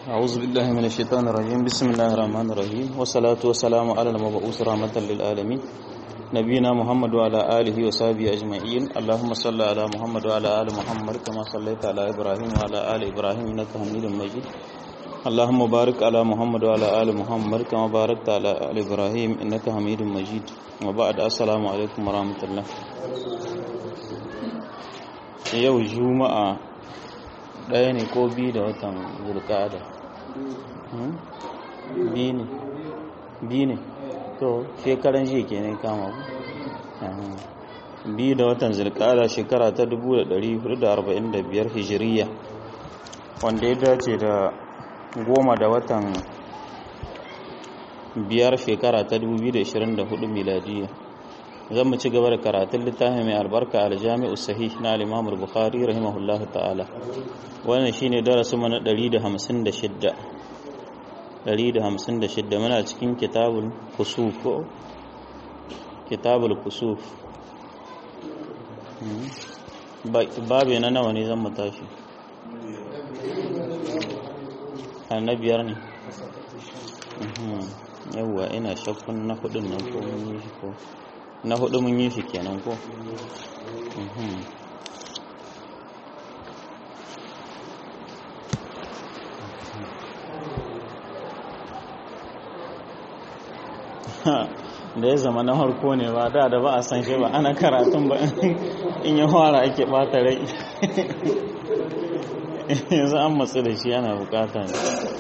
أعوذ بالله من الشيطان الرجيم بسم الله الرحمن الرحيم والصلاة والسلام على المبعوث رحمة للعالمين نبينا محمد وعلى آله وصحبه أجمعين اللهم صل على محمد وعلى آل محمد كما صليت على إبراهيم وعلى آل إبراهيم إنك حميد مجيد اللهم بارك على محمد وعلى آل محمد كما باركت على آل إبراهيم إنك حميد مجيد وبعد السلام عليكم ورحمة الله yau juma'a ɗaya ne ko biyu da watan zulkada biyu ne biyu ne to shekaran jiya ke ne kama biyu da watan zulkada shekara ta 1445 hijiriya wanda ya dace da goma da watan biyar shekara ta 2024 miladiya zan mu ci gaba da karatun littafin mai albarka aljami'u sahih na al-imam al-bukhari rahimahullah ta'ala wannan shine darasin mu na 156 156 muna cikin kitabul kusuf ko kitabul kusuf babe na nawa ne zan mu tashi annabiyar ne yawwa ina shakkun na hudun nan ko mun yi shi ko na hudu mun yi shi kenan ko da ya zama na harko ne ba da da ba a san shi ba ana karatun ba in yi fara ake bata rai yanzu an matsu da shi ana bukata ne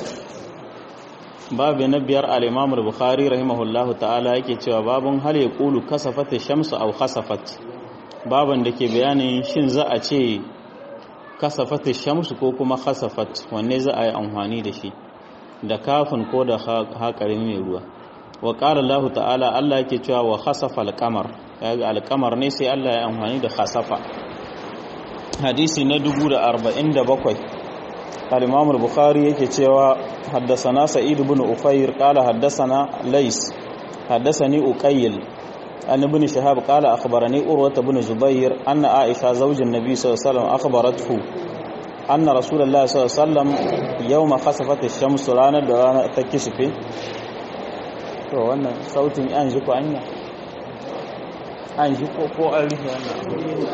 babu na biyar al'imamul bukhari rahimahullahu ta'ala yake cewa babun hal ya kulu kasafata shamsu au kasafat baban da ke bayanin shin za a ce kasafata shamsu ko kuma kasafat wanne za a yi amfani da shi da kafin ko da haƙarin mai ruwa wa ƙara Allah ta'ala Allah yake cewa wa kasafa alƙamar yaga alƙamar ne sai Allah ya amfani da kasafa hadisi na 1047 الإمام البخاري يكي تيوى حدثنا سعيد بن أفير قال حدثنا ليس حدثني أقيل أن ابن شهاب قال أخبرني أروة بن زبير أن عائشة زوج النبي صلى الله عليه وسلم أخبرته أن رسول الله صلى الله عليه وسلم يوم خسفت الشمس رانا درانا تكشفي to wannan sautin an ji ko anya an ji ko ko an rufe wannan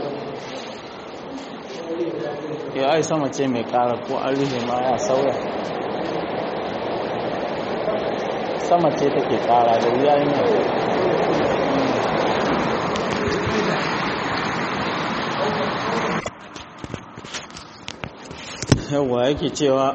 ya ai sama ce mai kara ko an rufe ma ya sauya sama ce take kara da wuya yi yawa yake cewa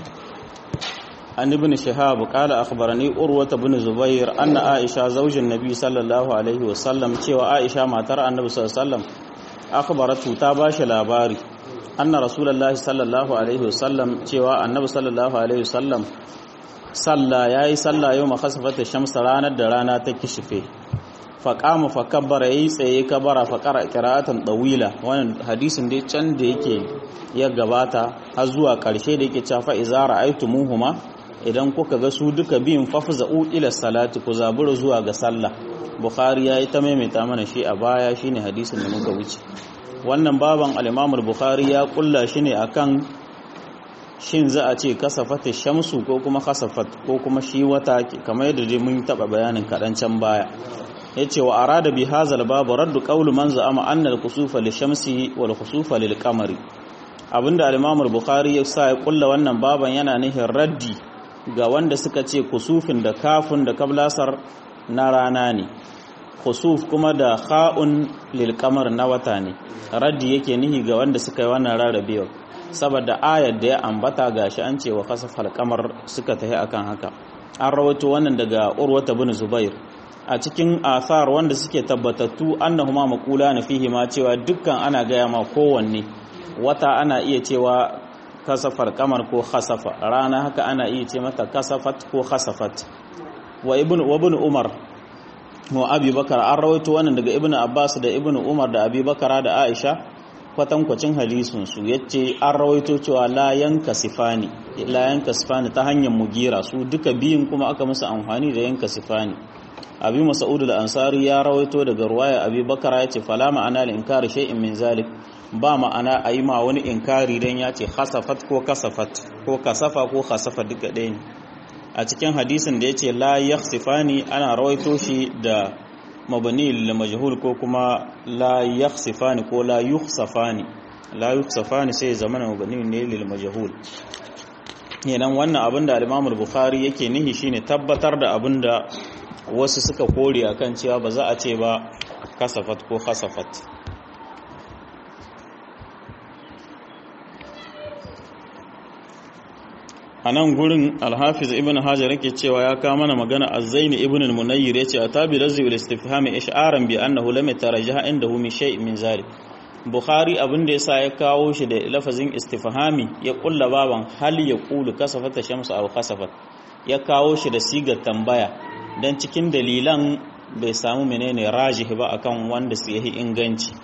an ibn shihab qala akhbarani urwa ibn zubair anna aisha zaujin nabi sallallahu alaihi wasallam cewa aisha matar annabi sallallahu alaihi wasallam akhbaratu ta bashi labari anna rasulullahi sallallahu alaihi wasallam cewa annabi sallallahu alaihi wasallam salla yayi salla yau makhasafata shamsa ranar da rana ta kishife fa qama fa kabbara yayi tsaye kabara fa qara qira'atan dawila wannan hadisin dai can da yake ya gabata har zuwa karshe da yake cewa fa iza ra'aytumuhuma idan kuka ga su duka biyun fafza'u ila salati ku zabura zuwa ga sallah bukhari yayi ta maimaita mana shi a baya shine hadisin da muka wuce wannan baban al'imamul bukhari ya kulla shi ne akan shin za a ce kasafata shamsu ko kuma kasafat ko kuma shi wata kamar yadda dai mun taba bayanin kaɗan can baya ya ce wa arada bi hazal babu raddu qawlu man za'ama anna al-kusufa li shamsi wal kusufa lil qamari abinda al-imamul bukhari ya sa ya kulla wannan baban yana nihin raddi ga wanda suka ce kusufin da kafin da kablasar na rana ne khusuf kuma da kha'un lil qamar na wata ne raddi yake nihi ga wanda suka yi wannan rarrabewa saboda ayar da ya ambata gashi an ce wa khasafal qamar suka tafi akan haka an rawaito wannan daga urwata bin zubair a cikin athar wanda suke tabbatattu annahuma maqula na fihi ma cewa dukkan ana gaya ma kowanne wata ana iya cewa kasafar kamar ko khasafa rana haka ana iya ce mata kasafat ko khasafat wa ibn wa ibn umar wa abi bakar an rawaito wannan daga ibnu abbas da ibnu umar da abi bakara da aisha kwatankwacin hadisin su yace an rawaito cewa la yanka sifani la yanka sifani ta hanyar mugira su duka biyun kuma aka musu amfani da yanka sifani abi mas'ud al-ansari ya rawaito daga ruwaya abi bakara yace fala ma'ana al-inkar shay'in min zalik ba ma'ana a yi ma wani inkari don ya ce khasafat ko kasafat ko kasafa ko khasafa duka ɗaya ne a cikin hadisin da ya ce la yakhsifani ana rawaito shi da mabani lil majhul ko kuma la yakhsifani ko la yukhsafani la yukhsafani sai zamana mabani ne lil majhul kenan wannan abin da al-Imam al-Bukhari yake nihi shine tabbatar da abin da wasu suka kore akan cewa ba za a ce ba kasafat ko khasafat a nan gurin alhafiz ibn hajar yake cewa ya kawo mana magana azzaini ibn al-munayyir yace atabi razi bil istifham ish'aran bi annahu lam yatarajjaha indahu min shay' min zalik bukhari abin da yasa ya kawo shi da lafazin istifhami ya kulla baban hal ya qulu kasafat shamsu aw khasafat ya kawo shi da sigar tambaya dan cikin dalilan bai samu menene rajih ba akan wanda su yi inganci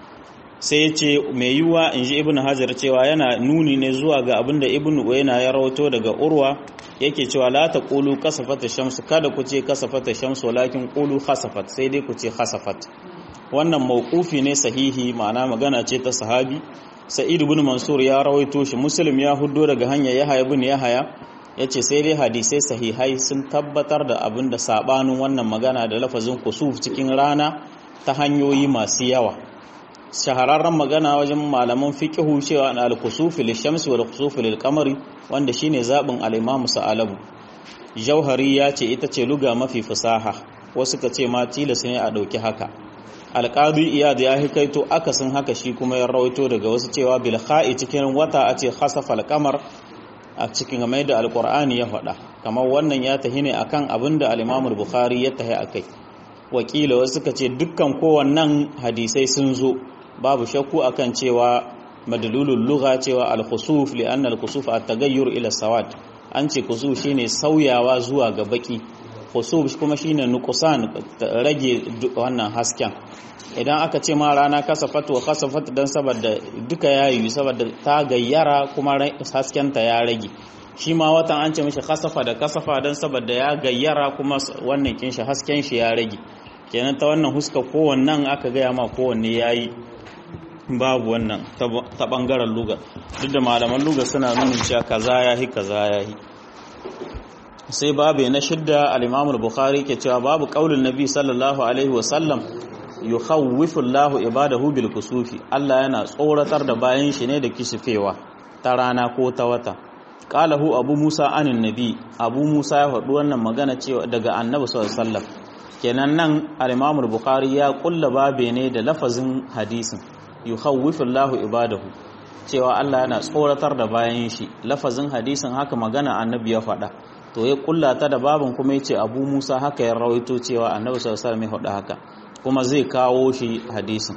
sai ce mai yiwuwa in ji ibn hajar cewa yana nuni ne zuwa ga abinda ibn uwaina ya rawato daga urwa yake cewa la ta qulu kasafat shamsu kada ku ce kasafat shamsu walakin qulu khasafat sai dai ku ce khasafat wannan mawqufi ne sahihi ma'ana magana ce ta sahabi sa'id ibn mansur ya rawaito shi muslim ya huddo daga hanya yahya ibn yahya yace sai dai hadisai sahihai sun tabbatar da abinda sabanin wannan magana da lafazin kusuf cikin rana ta hanyoyi masu yawa shahararren magana wajen malaman fiqhu cewa na al-kusufi lish-shamsi wal-kusufi lil-qamari wanda shine zabin al-Imam Sa'alabu Jauhari ya ce ita ce luga mafi fasaha wasu ka ce ma tilas ne a dauki haka Al-Qadi Iyad ya hikaito akasin haka shi kuma ya rawaito daga wasu cewa bil kha'i cikin wata a ce khasafa al-qamar a cikin mai da al-Qur'ani ya faɗa kamar wannan ya tahi ne akan abinda al-Imam Bukhari ya tahi akai wakila wasu ka ce dukkan kowannan hadisai sun zo babu shakku akan cewa madalulul lugha cewa al-khusuf li anna al-khusuf at-taghayyur ila sawad an ce khusuf shine sauyawa zuwa ga baki khusuf kuma shine nuqsan rage wannan hasken idan aka ce ma rana kasafat wa kasafat dan saboda duka yayi saboda ta gayyara kuma hasken ta ya rage shi ma watan an ce mishi kasafa da kasafa dan saboda ya gayyara kuma wannan kin shi hasken shi ya rage kenan ta wannan huska kowannan aka gaya ma kowanne yayi babu wannan ta bangaren luga duk da malaman luga suna nuna cewa kaza yahi kaza yahi sai babu na shidda al-Imam al-Bukhari ke cewa babu qaulin Nabi sallallahu alaihi wa sallam yukhawwifu Allahu ibadahu bil kusufi Allah yana tsoratar da bayan shi ne da kisifewa ta rana ko ta wata qalahu Abu Musa anin Nabi Abu Musa ya faɗi wannan magana cewa daga Annabi sallallahu alaihi wasallam kenan nan al-Imam al-Bukhari ya kulla babe ne da lafazin hadisin yukhawwifu Allahu ibadahu cewa Allah yana tsoratar da bayan shi lafazin hadisin haka magana annabi ya faɗa to ya kulla ta da babin kuma yace Abu Musa haka ya rawaito cewa annabi sallallahu alaihi wasallam ya faɗa haka kuma zai kawo shi hadisin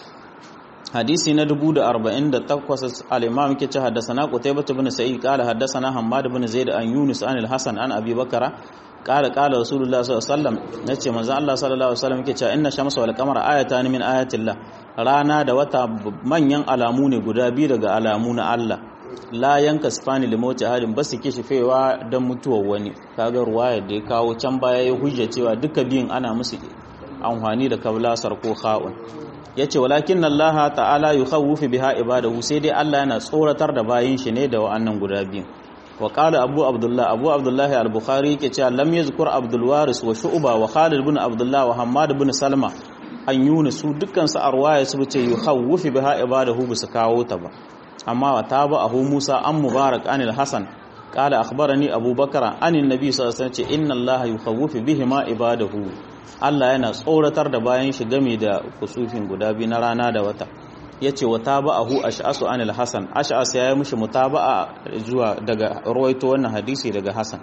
hadisi na 1048 al-imam yake ce haddathana qutaybah ibn sa'id qala haddathana hammad ibn zaid an yunus an al-hasan an abi bakara qala qala rasulullah sallallahu alaihi wasallam nace manzo Allah sallallahu alaihi wasallam yake cewa inna shamsa wal qamara ayatan min ayatillah rana da wata manyan alamu ne guda biyu daga alamu na Allah la yanka sifani limoti halin ba su kishifewa don mutuwar wani kaga ruwaya da ya kawo can baya ya hujja cewa duka biyun ana musu amfani da kablasar ko kha'un yace walakin Allah ta'ala yukhawwifu biha ibadahu sai dai Allah yana tsoratar da bayin shi ne da wa'annan guda biyun wa qala abu abdullah abu abdullah al-bukhari yake cewa lam yazkur abdul waris wa shu'ba wa khalid ibn abdullah wa hammad ibn salma an yunus su dukkan su arwaya su ce yukhawwifu biha ibadahu bisu kawo ta ba amma wa taba abu musa an mubarak anil hasan qala akhbarani abubakar anin nabi sallallahu alaihi wasallam ce inna allaha yukhawwifu bihima ibadahu Allah yana tsoratar da bayan shi game da kusufin guda biyu na rana da wata yace wa tabahu ash'asu anil hasan ash'as ya yi mishi mutaba'a zuwa daga ruwaito wannan hadisi daga hasan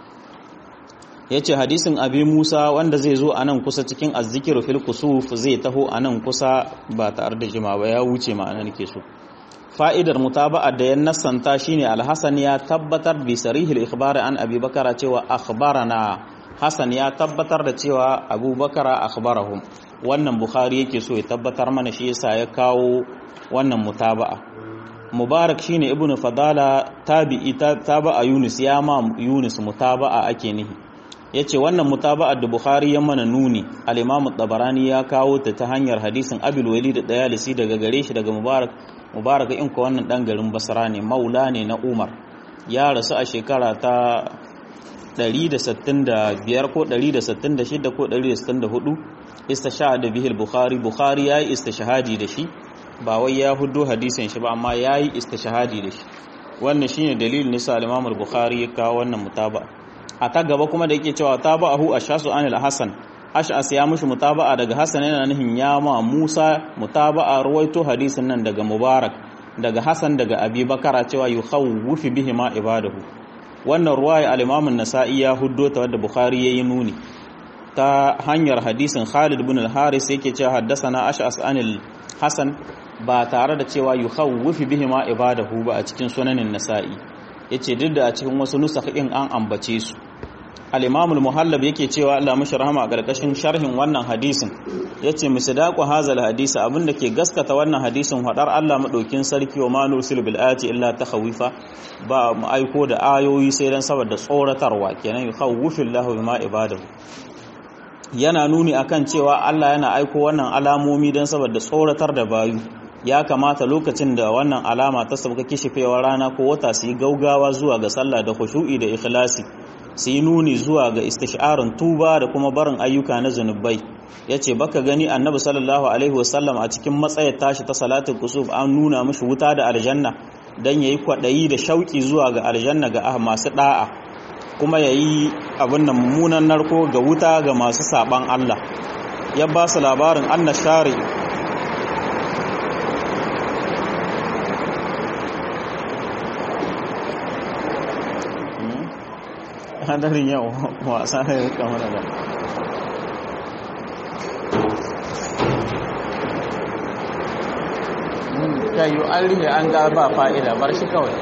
yace hadisin abi Musa wanda zai zo anan kusa cikin azzikir fil kusuf zai taho anan kusa ba tare da jima ba ya wuce ma'ana nake so fa'idar mutaba'a da ya nassanta shine al-hasan ya tabbatar bi sarihil ikhbar an abi bakara cewa akhbarana Hassan ya tabbatar da cewa abubakar akhbarahum wannan bukhari yake so ya tabbatar mana shi yasa ya kawo wannan mutaba'a mubarak shine ibnu fadala tabi'i taba'a yunus ya ma yunus mutaba'a ake nihi yace wannan mutaba'ar da Bukhari ya mana nuni al-Imam tabarani ya kawo ta ta hanyar hadisin Abil Walid da Dayalisi daga gare shi daga Mubarak Mubarak in ko wannan dan garin Basra ne maula ne na Umar ya rasu a shekara ta 165 ko 166 ko 164 istishhad bihi al-Bukhari Bukhari yayi istishhadi da shi ba wai ya hudo hadisin shi ba amma yayi istishhadi da shi wannan shine dalilin nisa al-Imam al-Bukhari ya kawo wannan mutaba a ta gaba kuma da yake cewa tabahu ashasu anil hasan ash'as ya mushi mutaba'a daga hasan yana nihin ya ma Musa mutaba'a ruwaito hadisin nan daga Mubarak daga Hasan daga Abi Bakara cewa yukhawwifu bihi ma ibadahu wannan ruwaya al-Imam an-Nasa'i ya huddo ta wadda Bukhari yayi nuni ta hanyar hadisin Khalid ibn al-Haris yake cewa haddathana ash'as anil Hasan ba tare da cewa yukhawwifu bihi ma ibadahu ba a cikin sunanin Nasa'i yace duk da a cikin wasu nusakhin an ambace su al-imam al-muhallab yake cewa Allah mashi rahama a karkashin sharhin wannan hadisin yace misdaqu hazal hadisi abinda ke gaskata wannan hadisin hadar Allah madaukin sarki wa ma nursil bil ayati illa takhawifa ba mu aiko da ayoyi sai dan saboda tsoratarwa kenan yukhawwifu Allahu bima ibadahu yana nuni akan cewa Allah yana aiko wannan alamomi dan saboda tsoratar da bayu ya kamata lokacin da wannan alama ta sauka kishifewar rana ko wata su yi gaugawa zuwa ga sallah da khushu'i da ikhlasi su yi nuni zuwa ga istisharin tuba da kuma barin ayyuka na zunubai ya ce baka gani annabi sallallahu alaihi wasallam a cikin matsayar tashi ta salatin kusuf an nuna mashi wuta da aljanna don ya yi kwaɗayi da shauƙi zuwa ga aljanna ga masu ɗa'a kuma ya yi abin da mummunan narko ga wuta ga masu saɓan allah ya ba su labarin anna share hadarin yau wasa ne kamar da kayu an rihe an ga ba fa'ida bar shi kawai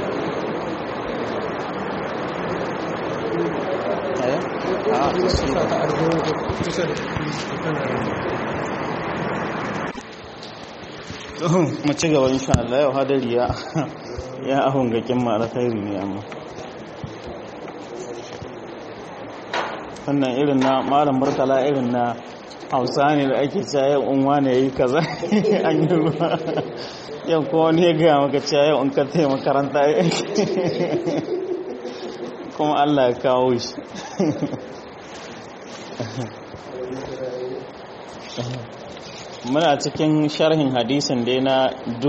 mu ci gaba insha Allah yau hadari ya ya ahun gakin mara khairi ne amma wannan irin na malam murtala irin na hausa ne da ake cewa yau unwa ne yi kaza an yi ruwa yau kuma wani ya gaya maka cewa yau in ka taya makaranta kuma allah ya kawo shi muna cikin sharhin hadisin dai na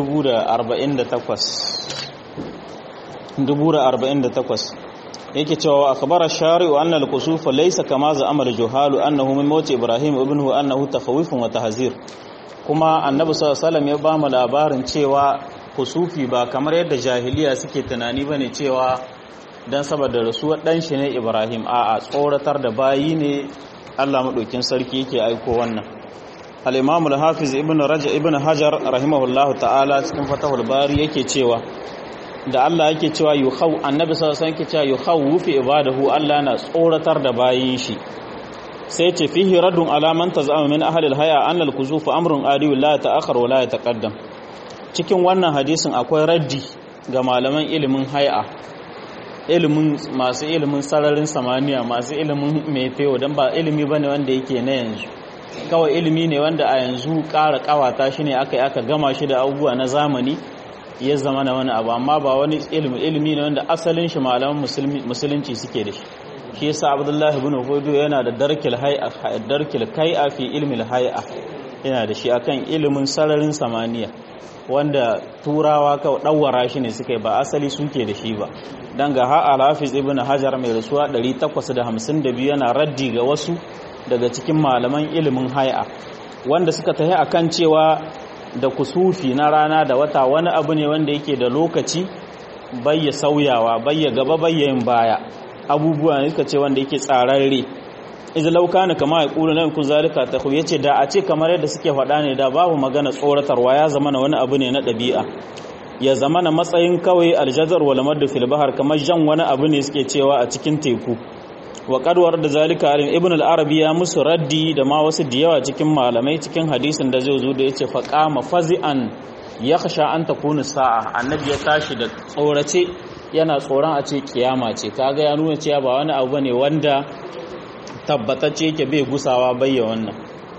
48 yake cewa akhbara shari'u anna al-kusufa laysa kama za amal juhalu annahu min mawt ibrahim ibnuhu annahu takhawifun wa tahzir kuma annabi sallallahu alaihi ya bamu labarin cewa kusufi ba kamar yadda jahiliya suke tunani bane cewa dan saboda rasuwar dan shi ne ibrahim a'a tsoratar da bayi ne Allah madaukin sarki yake aiko wannan al-imam al-hafiz ibn rajab ibn hajar rahimahullahu ta'ala cikin fatahul bari yake cewa da Allah yake cewa yuhaw annabi sallallahu alaihi wasallam yake cewa yuhawwifu ibadahu Allah na tsoratar da bayin shi sai ce fihi raddun ala man tazama min ahli al-haya an al-kuzuf amrun adi la ta'akhkhar wa la yataqaddam cikin wannan hadisin akwai raddi ga malaman ilimin hay'a ilimin masu ilimin sararin samaniya masu ilimin meteo dan ba ilimi bane wanda yake na yanzu kawai ilimi ne wanda a yanzu ƙara ƙawata shi ne aka yi aka gama shi da abubuwa na zamani ya zama na wani abu amma ba wani ilimi ilimi ne wanda asalin shi malaman musulunci suke da shi shi yasa abdullahi ibn hudu yana da darkil hay'a darkil kai'a fi ilmi hay'a yana da shi akan ilimin sararin samaniya wanda turawa kawai dawara shi ne suka yi ba asali suke da shi ba dan ga ha al-hafiz ibn hajar mai rasuwa 852 yana raddi ga wasu daga cikin malaman ilimin hay'a wanda suka tafi akan cewa da kusufi na rana da wata wani abu ne wanda yake da lokaci bayya sauyawa bayya gaba bayya yin baya abubuwa ne suka ce wanda yake tsararre idan lauka ne kama ya kula nan kun zalika ta ya ce da a ce kamar yadda suke faɗa ne da babu magana tsoratarwa ya zama na wani abu ne na ɗabi'a ya zama na matsayin kawai aljazar wal maddu fil bahar kamar jan wani abu ne suke cewa a cikin teku wa kadwar da zalika alim ibn al-arabi ya musu raddi da ma wasu da yawa cikin malamai cikin hadisin da zai zo da yace fa qama fazi'an yakhsha an takuna sa'a annabi ya tashi da tsorace yana tsoron a ce kiyama ce kaga ya nuna cewa ba wani abu bane wanda tabbatacce yake bai gusawa bayya wannan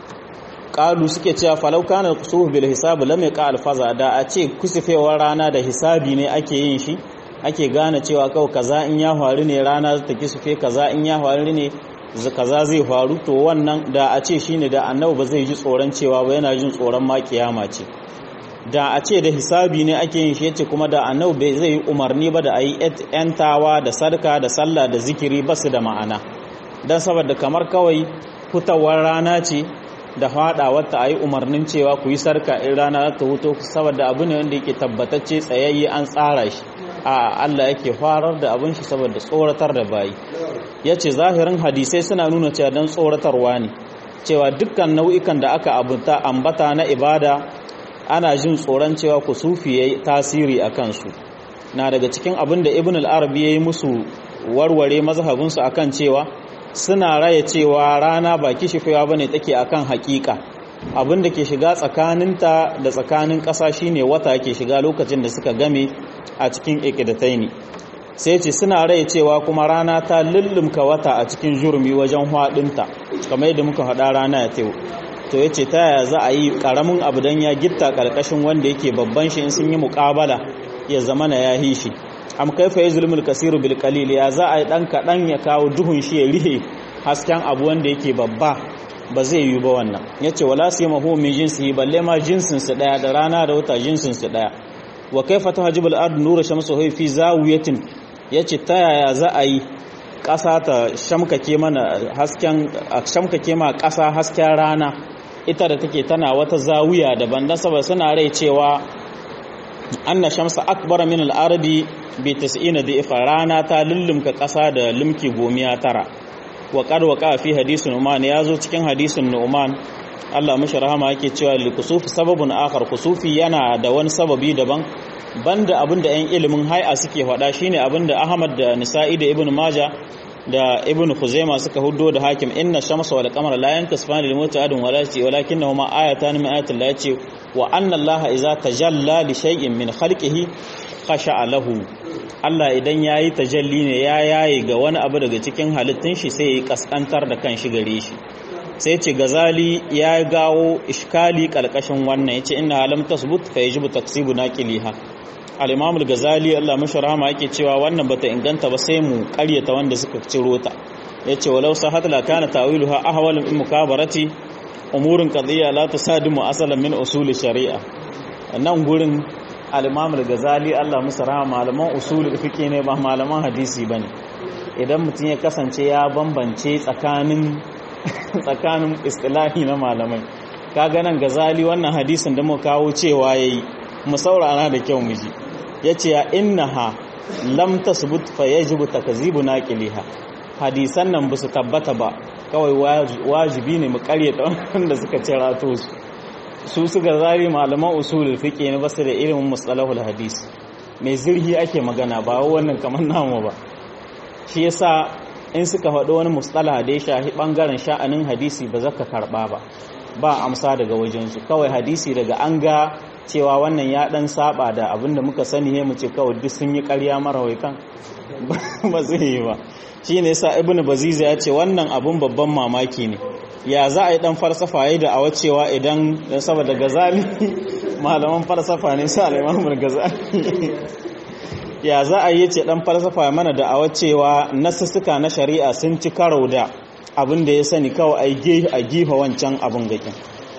qalu suke cewa falau kana kusufu bil hisab lam yaqa al faza da a ce kusufewar rana da hisabi ne ake yin shi ake gane cewa kawai kaza in ya faru ne rana ta kisufe kaza in ya faru ne kaza zai faru to wannan da a ce shine da annabi ba zai ji tsoron cewa ba yana jin tsoron ma kiyama ce da a ce da hisabi ne ake yin shi yace kuma da annabi bai zai yi umarni ba da ayi yantawa da sarka da sallah da zikiri ba su da ma'ana dan saboda kamar kawai fitawar rana ce da fadawar ta ayi umarnin cewa ku yi sarka in rana ta huto saboda abu ne wanda yake tabbatacce tsayayye an tsara shi a Allah yake farar da abin shi saboda tsoratar da bayi yace zahirin hadisai suna nuna cewa dan tsoratarwa ne cewa dukkan nau'ikan da aka abuta ambata na ibada ana jin tsoron cewa kusufi yayi tasiri a kansu na daga cikin abin da ibn al-arabi yayi musu warware mazhabinsu akan cewa suna raya cewa rana ba kishifewa bane take akan hakika abin da ke shiga tsakaninta da tsakanin ƙasa shine wata ke shiga lokacin da suka game a cikin ikidataini sai ce suna rai cewa kuma rana ta lullumka wata a cikin jurumi wajen hwadinta kamar yadda muka haɗa rana ya teku to ya ce ta yaya za a yi ƙaramin abu don ya gitta ƙarƙashin wanda yake babban shi in sun yi muƙabala ya zama na ya hi shi am kaifa ya zulmul kasiru bil qalil ya za a yi ɗan kaɗan ya kawo duhun shi ya rihe hasken abu wanda yake babba ba zai yi ba wannan ya ce wala su yi mahu min jinsi balle ma jinsinsu ɗaya da rana da wata jinsinsu ɗaya wa kaifa ta hajjibul ard nura shamsu hui fi zawiyatin ya ce ta yaya za a yi ƙasa ta shamkake mana hasken shamkake ma ƙasa hasken rana ita da take tana wata zawiya daban dan saboda suna rai cewa anna shamsa akbar min al-ardi bi 90 da rana ta lullumka ƙasa da limki gomiya tara wa qad waqa fi hadisin Nu'man yazo cikin hadisin Nu'man Allah mishi rahama yake cewa li kusufi sababun akhar kusufi yana da wani sababi daban banda abinda ɗan ilimin hay'a suke faɗa shine abinda Ahmad da Nisa'i da Ibn Majah da Ibn Khuzaima suka huddo da Hakim inna shamsa wal qamara la yankasifani lil muta'adin wala shi walakinnahuma ayatan min ayatil la yace wa anna Allah idza tajalla li shay'in min khalqihi khasha'a lahu Allah idan ya yi tajalli ne ya yaye ga wani abu daga cikin halittun shi sai ya yi kaskantar da kan shi gare shi sai ce gazali ya gawo iskali kalkashin wannan ya ce ina halam tasbut fa yajibu taksibu naqiliha al-imam al-ghazali Allah mashi rahama yake cewa wannan bata inganta ba sai mu karyata wanda suka ciro ta yace walau sahat la kana tawiluha ahwal min mukabarati umurun qadiyya la tusadimu asalan min usul shari'a nan gurin al-imam al-ghazali Allah musu rahama malaman usul fiqh ne ba malaman hadisi bane idan mutum ya kasance ya bambance tsakanin tsakanin istilahi na malamai kaga nan ghazali wannan hadisin da muka kawo cewa yayi mu saurara da kyau mu ji yace ya innaha lam tasbut fa yajibu takzibu naqiliha hadisan nan ba su tabbata ba kawai wajibi ne mu karyata wanda suka ce rato su su suka zari malaman usulul fiqh ne basu da ilimin mustalahul hadis mai zirhi ake magana ba wannan kamar namu ba shi yasa in suka faɗo wani mustalah da ya shahi bangaren sha'anin hadisi ba zaka karba ba ba amsa daga wajensu kawai hadisi daga an ga cewa wannan ya dan saba da abinda muka sani ne mu ce kawai duk sun yi ƙarya marawaitan ba zai yi ba shi ne sa ibn baziza ya ce wannan abun babban mamaki ne ya za a yi dan farsafa yayi da awa cewa idan dan saboda gazali malaman farsafa ne sa al-imam gazali ya za a yi ce dan falsafa mana da awa cewa nasussuka na shari'a sun ci karo da abin da ya sani kawai a gifa wancan abin gakin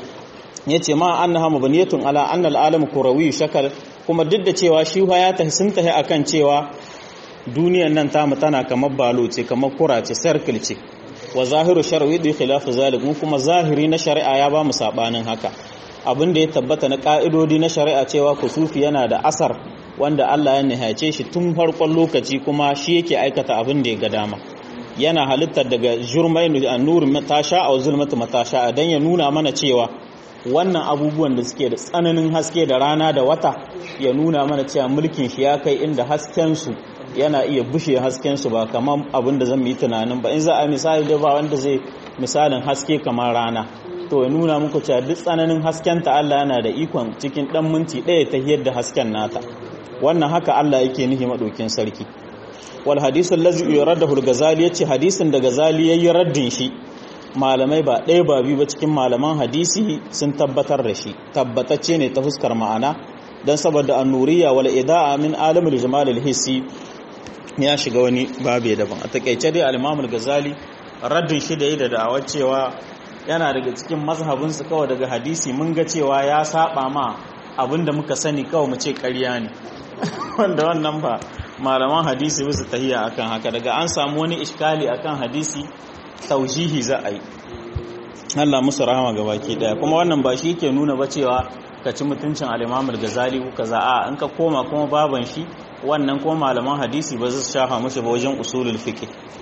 ya ce ma an na hama baniyatun ala annal alam kurawi shakal kuma duk da cewa shi ya tafi sun tafi akan cewa duniyan nan tamu tana kamar balo ce kamar kura ce circle ce wa zahiru shar'i da khilafu zalik mu kuma zahiri na shari'a ya ba mu sabanin haka abin da ya tabbata na ka'idodi na shari'a cewa kusufi yana da asar wanda Allah ya nihace shi tun farkon lokaci kuma shi yake aikata abin da ya ga dama yana halittar daga jurmai an-nur matasha a zulmatu matasha dan ya nuna mana cewa wannan abubuwan da suke da tsananin haske da rana da wata ya nuna mana cewa mulkin shi ya kai inda hasken su yana iya bushe hasken su ba kamar abin da zan yi tunanin ba in za a misali da ba wanda zai misalin haske kamar rana to ya nuna muku cewa duk tsananin hasken ta Allah yana da ikon cikin dan minti ɗaya ta hiyar da hasken nata wannan haka Allah yake nihi maɗaukin sarki wal hadith allazi yuraddahu al-ghazali yace hadisin da ghazali yayi raddin shi malamai ba ɗaya ba biyu ba cikin malaman hadisi sun tabbatar da shi tabbatacce ne ta fuskar ma'ana dan saboda annuriya wal ida'a min alamul jamal al-hissi ya shiga wani babe daban a takeice dai al-imam al-ghazali raddin shi da yi da da'awar cewa yana daga cikin mazhabinsu kawai daga hadisi mun ga cewa ya saba ma abinda muka sani kawai mu ce ƙarya ne wanda wannan ba malaman hadisi bisa tahiya akan haka daga an samu wani iskali akan hadisi taujihi za a yi Allah musu rahama ga baki daya kuma wannan ba shi ke nuna ba cewa ka ci mutuncin al-Imam al-Ghazali ko kaza a in ka koma kuma baban shi wannan kuma malaman hadisi ba su shafa mushi ba wajen usulul fiqh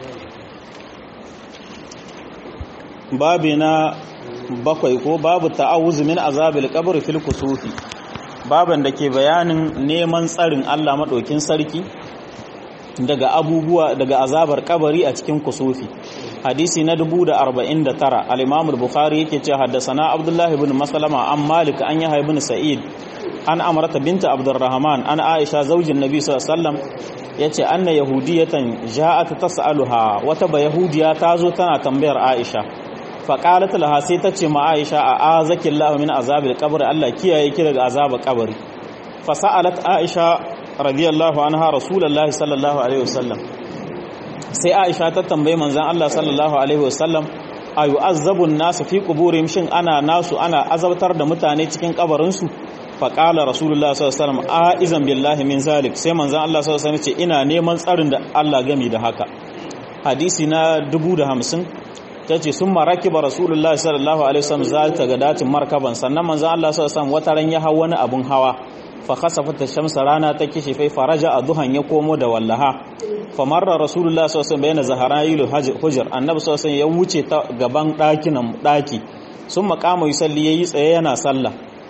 babi na bakwai ko babu ta'awuz min azabil qabr fil kusufi baban da ke bayanin neman tsarin Allah madaukin sarki daga abubuwa daga azabar kabari a cikin kusufi hadisi na 1049 al-Imam al-Bukhari yake cewa haddathana Abdullah ibn Maslama an Malik an Yahya ibn Sa'id an Amrata binta Abdurrahman an Aisha zaujin Nabi sallallahu alaihi wasallam yace anna yahudiyatan ja'at tas'aluha wata ba yahudiya tazo tana tambayar Aisha faƙalat laha sai ta ce ma Aisha a azakin lahu min azabil qabr Allah kiyaye ki daga azabar kabari fa sa'alat Aisha radiyallahu anha rasulullahi sallallahu alaihi wasallam sai Aisha ta tambaye manzon Allah sallallahu alaihi wasallam ayu azabun nasu fi quburihim shin ana nasu ana azabtar da mutane cikin kabarin su fa qala rasulullahi sallallahu alaihi wasallam a izan billahi min zalik sai manzon Allah sallallahu alaihi wasallam ce ina neman tsarin da Allah gami da haka hadisi na 1050 ta ce sun maraki ba rasulullahi sallallahu alaihi wasallam za ta ga datin markaban sannan manzan Allah sallallahu alaihi wasallam wata ran ya hau wani abun hawa fa khasafat shamsa rana ta kishi fai faraja a duhan ya komo da wallaha fa marra rasulullahi sallallahu alaihi wasallam bayna zaharayil hujr annabi sallallahu alaihi ya wuce ta gaban dakinan daki sun makama yusalli yayi tsaye yana sallah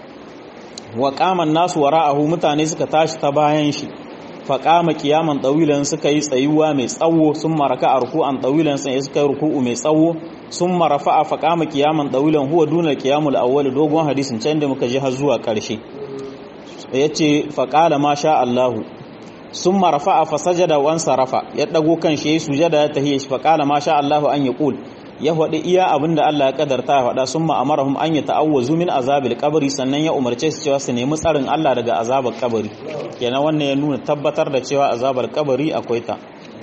wa qaman nasu wara'ahu mutane suka tashi ta bayan shi faƙama kiyaman ɗawilan suka yi tsayuwa mai tsawo sun maraka a ruku'an ɗawilan sai suka yi ruku'u mai tsawo sun marafa a faƙama kiyaman ɗawilan huwa duna kiyamul awwal dogon hadisin can da muka ji har zuwa ƙarshe ya ce faƙala ma sha Allahu sun marafa a fasajada wan sarafa ya ɗago kan shi ya sujada ya tahiyya shi faƙala ma sha Allahu an ya ƙul ya faɗi iya abin da Allah ya kadarta ya faɗa sun ma'amarahum an ya ta'awwazu min azabil kabari sannan ya umarce su cewa su nemi tsarin Allah daga azabar kabari kenan wannan ya nuna tabbatar da cewa azabar kabari akwai ta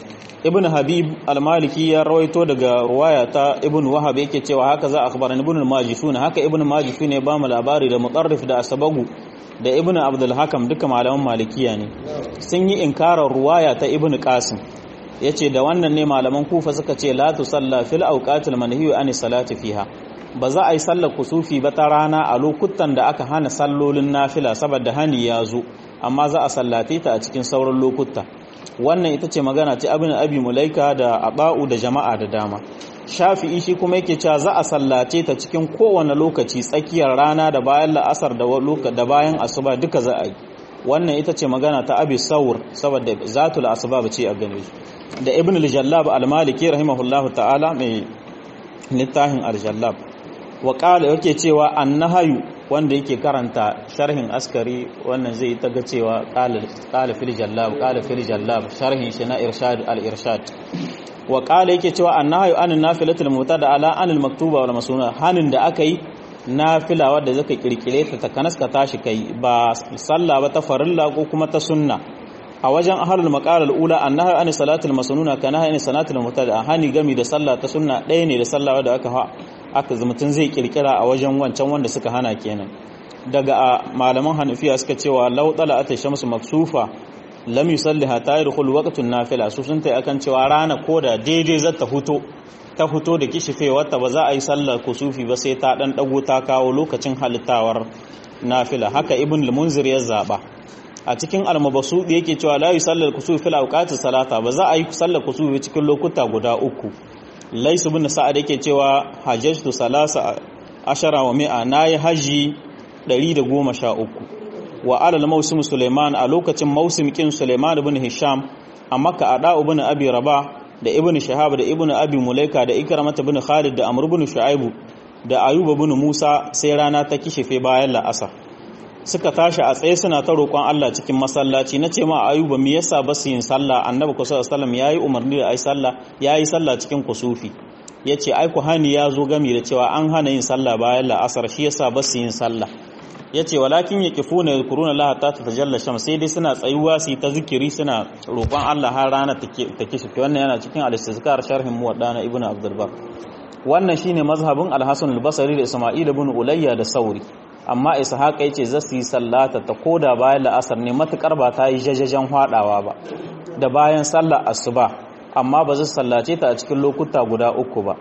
ibn habib al-maliki ya rawaito daga ruwaya ta ibn wahab yake cewa haka za akhbaran ibn al-majishun haka ibn majishun ne ba mu labari da mutarrif da asabagu da ibn abdul hakam duka malaman malikiya ne sun yi inkarar ruwaya ta ibn qasim yace da wannan ne malaman kufa suka ce la tusalla fil awqatil manhiyu an salati fiha ba za a yi sallar kusufi ba ta rana a lokutan da aka hana sallolin nafila saboda hani ya zo amma za a sallate ta a cikin sauran lokuta wannan ita ce magana ce abin abi mulaika da aba'u da jama'a da dama shafi'i shi kuma yake cewa za a sallace ta cikin kowane lokaci tsakiyar rana da bayan la'asar da da bayan asuba duka za a yi wannan ita ce magana ta abi saur saboda zatul asbab ce a gane da ibn al-jallab al-maliki rahimahullahu ta'ala mai littafin al-jallab wa qala yake cewa annahayu wanda yake karanta sharhin askari wannan zai ta ga cewa qala fil jallab qala fil jallab sharhin shi na irshad al-irshad wa qala yake cewa annahayu anin nafilatul mutada ala anil maktuba wal masuna hanin da aka yi nafila wadda zaka kirkire ta takanas ka tashi kai ba sallah ba ta farilla ko kuma ta sunna a wajen ahlul maqal al-ula annahu an salatul masnuna kana hani salatul mutada hani gami da sallah ta sunna ɗaya ne da sallah wadda aka aka mutun zai kirkira a wajen wancan wanda suka hana kenan daga malaman hanafiya suka cewa law tala'at shamsu maksufa lam yusalliha ta yadkhul waqtun nafila su sun tai akan cewa rana koda daidai za ta fito ta fito da kishife wata ba za a yi sallar kusufi ba sai ta dan dago ta kawo lokacin halittawar nafila haka ibn al-munzir ya zaba a cikin al-mabsudi yake cewa la yusallal kusufi fil awqati salata ba za a yi sallar kusufi cikin lokuta guda uku laisu bin sa'ad yake cewa hajjatu salasa ashara wa mi'a nayi haji 113 wa alal mausim suleiman a lokacin mausim kin suleiman ibn hisham a makka ada ibn abi rabah da ibn shahab da ibn abi mulaika da ikramah ibn khalid da amr ibn shu'aib da ayub ibn musa sai rana ta kishife bayan la'asar suka tashi a tsaye suna ta roƙon Allah cikin masallaci na ce ma ayuba me yasa ba su yin sallah annabi ku sallallahu alaihi yayi umarni da ai sallah yayi sallah cikin kusufi yace ai ku hani ya zo gami da cewa an hana yin sallah bayan la'asar shi yasa ba su yin sallah yace walakin yaqifuna yadhkuruna Allah ta tatajalla shams sai dai suna tsayuwa su ta zikiri suna roƙon Allah har rana take take shi wannan yana cikin al-istizkar sharhin muwadda na ibnu abdul bar wannan shine mazhabin al-hasan al-basri da isma'il ibn ulayya da sauri amma ishaq yace za su yi sallata ta koda bayan la'asar ne matukar ba ta yi jajajen hwadawa ba da bayan sallar asuba amma ba zai sallace ta a cikin lokuta guda uku ba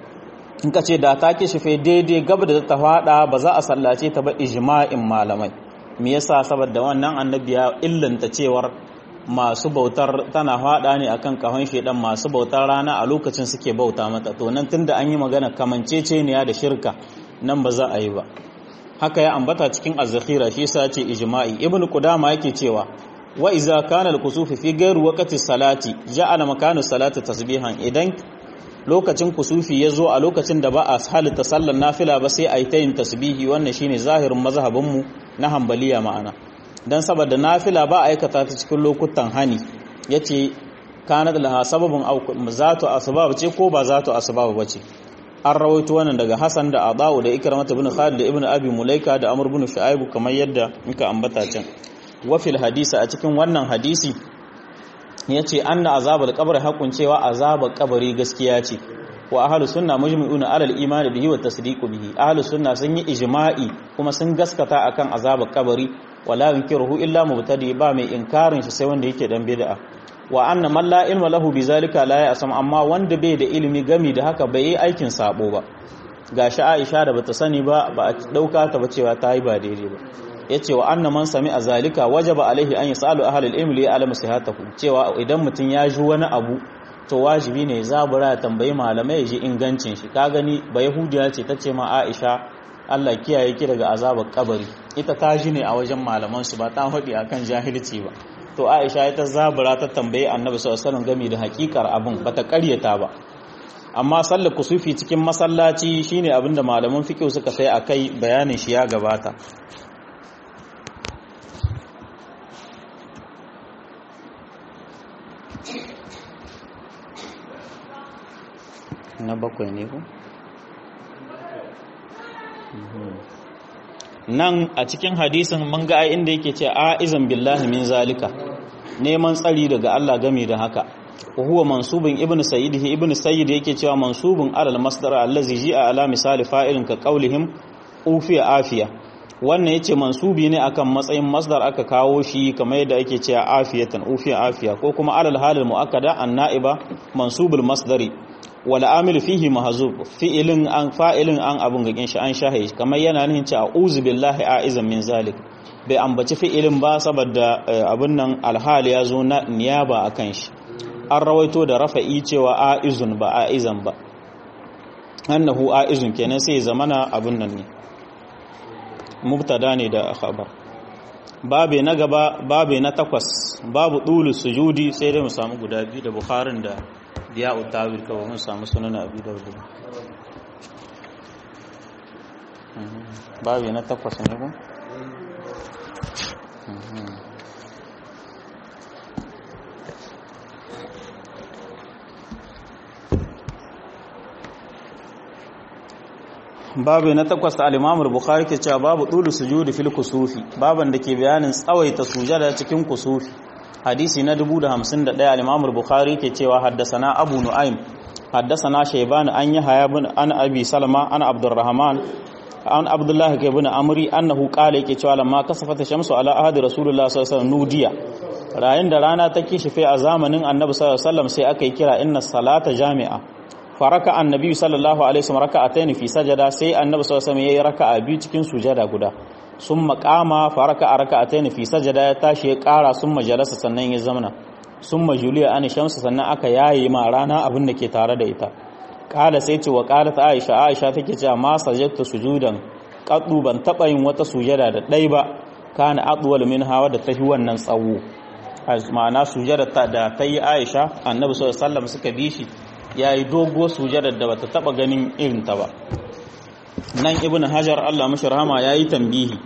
in ka ce da ta kishife daidai gaba da ta hwada ba za a sallace ta ba ijma'in malamai me yasa saboda wannan annabi ya illanta cewar masu bautar tana hwada ne akan kahon shedan masu bautar rana a lokacin suke bauta mata to nan tunda an yi magana kamanceceniya da shirka nan ba za a yi ba haka ya ambata cikin az-zakhira shi yasa ce ijma'i ibnu qudama yake cewa wa iza kana al-kusufi fi ghayri waqti salati ja'ala makanu salati tasbihan idan lokacin kusufi yazo a lokacin da ba a halitta sallar nafila ba sai ayi tayin tasbihi wannan shine zahirin mazhabin mu na hanbaliya ma'ana dan saboda nafila ba aikata ta cikin lokutan hani yace kana laha sababun aw zatu asbab ce ko ba zatu asbab bace an rawaito wannan daga Hassan da Adawu da Ikramah ibn Khalid da Ibn Abi Mulaika da Amr ibn Shu'aib kamar yadda muka ambata can wa fil hadisi a cikin wannan hadisi yace anna azabul qabr haƙun cewa azabul qabri gaskiya ce wa ahlus sunna mujmi'una ala al-iman bihi wa tasdiqu bihi ahlus sunna sun yi ijma'i kuma sun gaskata akan azabul qabri wala yunkiruhu illa mubtadi ba mai inkarin shi sai wanda yake dan bid'a wa anna man la ilma lahu bizalika la ya'sam amma wanda bai da ilimi gami da haka bai yi aikin sabo ba gashi Aisha da bata sani ba ba a dauka ta ba cewa ta yi ba daidai ba yace wa anna man sami azalika wajaba alaihi an yasalu ahli al-ilm li ya'lamu sihhatahu cewa idan mutun ya ji wani abu to wajibi ne zabura ya tambayi malamai ya ji ingancin shi ka gani ba yahudiya ce tace ma Aisha Allah kiyaye ki daga azabar kabari ita ta ji ne a wajen malaman su ba ta hadi akan jahilci ba to Aisha ita zabura ta tambaye Annabi sallallahu alaihi wasallam game da hakikar abun bata karyata ba amma sallar kusufi cikin masallaci shine abinda malaman fiqh suka sai akai bayanin shi ya gabata na bakwai ne ko nan a cikin hadisin mun ga inda yake ce a'izan billahi min zalika neman tsari daga Allah game da haka wa huwa mansubun ibnu sayyid ibnu sayyid yake cewa mansubun alal masdar allazi ji'a ala misali fa'ilin ka qaulihim ufiya afiya wannan yace mansubi ne akan matsayin masdar aka kawo shi kamar yadda ake cewa afiyatan ufiya afiya ko kuma alal halil muakkada an na'iba mansubul masdari wal amil fihi mahzub fi'ilin an fa'ilin an abun gagin shi an shahe kamar yana nihin cewa a'udhu billahi a'izan min zalik bai ambaci fi'ilin ba saboda abun nan alhali ya zo na niyaba akan shi an rawaito da rafa'i cewa a'izun ba a'izan ba annahu a'izun kenan sai zamana abun nan ne mubtada ne da khabar babe na gaba babe na takwas babu dulu sujudi sai dai mu samu guda biyu da bukharin da biya utawil kawai mun samu sunan abi da wudu babe na takwas ne ko babu na takwas al-Imam al-Bukhari ke cewa babu dulu sujudi fil kusufi baban da ke bayanin tsawaita sujada cikin kusufi hadisi na 1051 al-Imam al-Bukhari ke cewa haddasana Abu Nu'aym haddasana Shayban an Yahya ibn an Abi Salama an Abdurrahman an Abdullah ibn Amri annahu qala yake cewa lamma kasafata shamsu ala ahadi Rasulullah sallallahu alaihi wasallam nudiya rayin da rana ta kishife a zamanin Annabi sallallahu alaihi wasallam sai aka yi kira inna salata jami'a faraka annabi sallallahu alaihi wasallam raka'atayn fi sajada sai annabi sallallahu alaihi wasallam yayi raka'a biyu cikin sujada guda summa qama faraka raka'atayn fi sajada ya tashi ya ƙara summa jalasa sannan ya zamana summa juliya an shamsu sannan aka yayi ma rana abin da ke tare da ita kala sai ce wa qalat aisha aisha take cewa ma sajadtu sujudan qaddu ban taba yin wata sujada da dai ba kana adwal min hawa da tahi wannan tsawo ma'ana sujada ta da tayi aisha annabi sallallahu alaihi wasallam suka bi shi ya yi dogo sujadar da bata taba ganin irinta ba nan ibn hajar Allah mashi rahama ya yi tambihi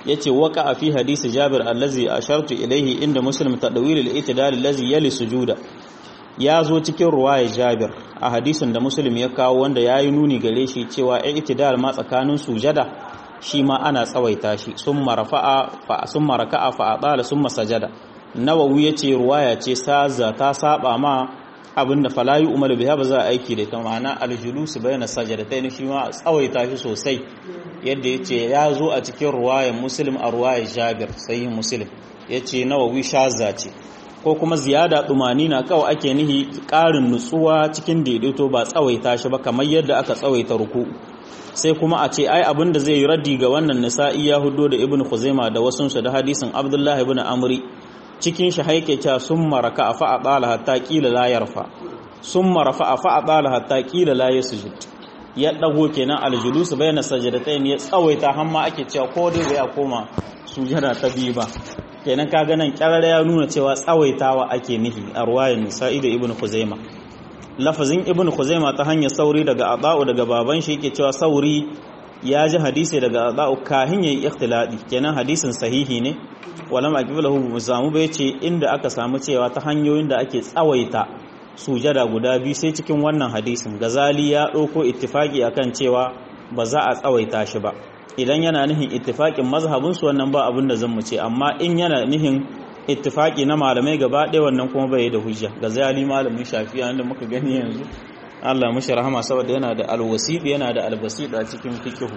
yace waka a fi hadisi Jabir allazi ashartu ilaihi inda Muslim tadwil al-i'tidal allazi yali sujuda ya zo cikin ruwaya Jabir a hadisin da Muslim ya kawo wanda yayi nuni gare shi cewa i'tidal ma tsakanin sujada shi ma ana tsawaita shi summa rafa'a fa summa raka'a fa atala summa sajada Nawawi yace ruwaya ce saza ta saba ma abinda falayu umar biha ba za a aiki da ta ma'ana aljulusu bayna sajadatain shi ma tsawaita shi sosai yadda yace ya zo a cikin ruwayar muslim a ruwayar jabir sahih muslim yace nawawi shaza ce ko kuma ziyada dumani na kawai ake nihi ƙarin nutsuwa cikin daidaito ba tsawaita shi ba kamar yadda aka tsawaita ruku sai kuma a ce ai abin da zai yi raddi ga wannan nisa'i ya hudo da ibn khuzaima da wasunsu da hadisin abdullahi ibn amri cikin shi haike cewa sun maraka a fa'a ɗala hatta ƙila la yarfa sun marafa a fa'a ɗala hatta ƙila la ya sujud ya ɗago kenan aljulusu bayan sajadatai ne ya tsawaita hamma ake cewa ko dai bai koma sujada ta biyu ba kenan ka ganin ƙyarar ya nuna cewa tsawaitawa ake nihi a ruwayan nisa'i da ibn khuzaima lafazin ibn khuzaima ta hanyar sauri daga aba'u daga baban shi yake cewa sauri ya ji hadisi daga aba'u kahin yayi ikhtiladi kenan hadisin sahihi ne walam aqbalahu mu samu bai ce inda aka samu cewa ta hanyoyin da ake tsawaita sujada guda biyu sai cikin wannan hadisin gazali ya ɗauko ittifaki akan cewa ba za a tsawaita shi ba idan yana nihin ittifakin mazhabin su wannan ba abin da zan mu ce amma in yana nihin ittifaki na malamai gaba ɗaya wannan kuma bai da hujja gazali malamin shafi'a da muka gani yanzu Allah mashi rahama saboda yana da alwasit yana da albasit a cikin fikihu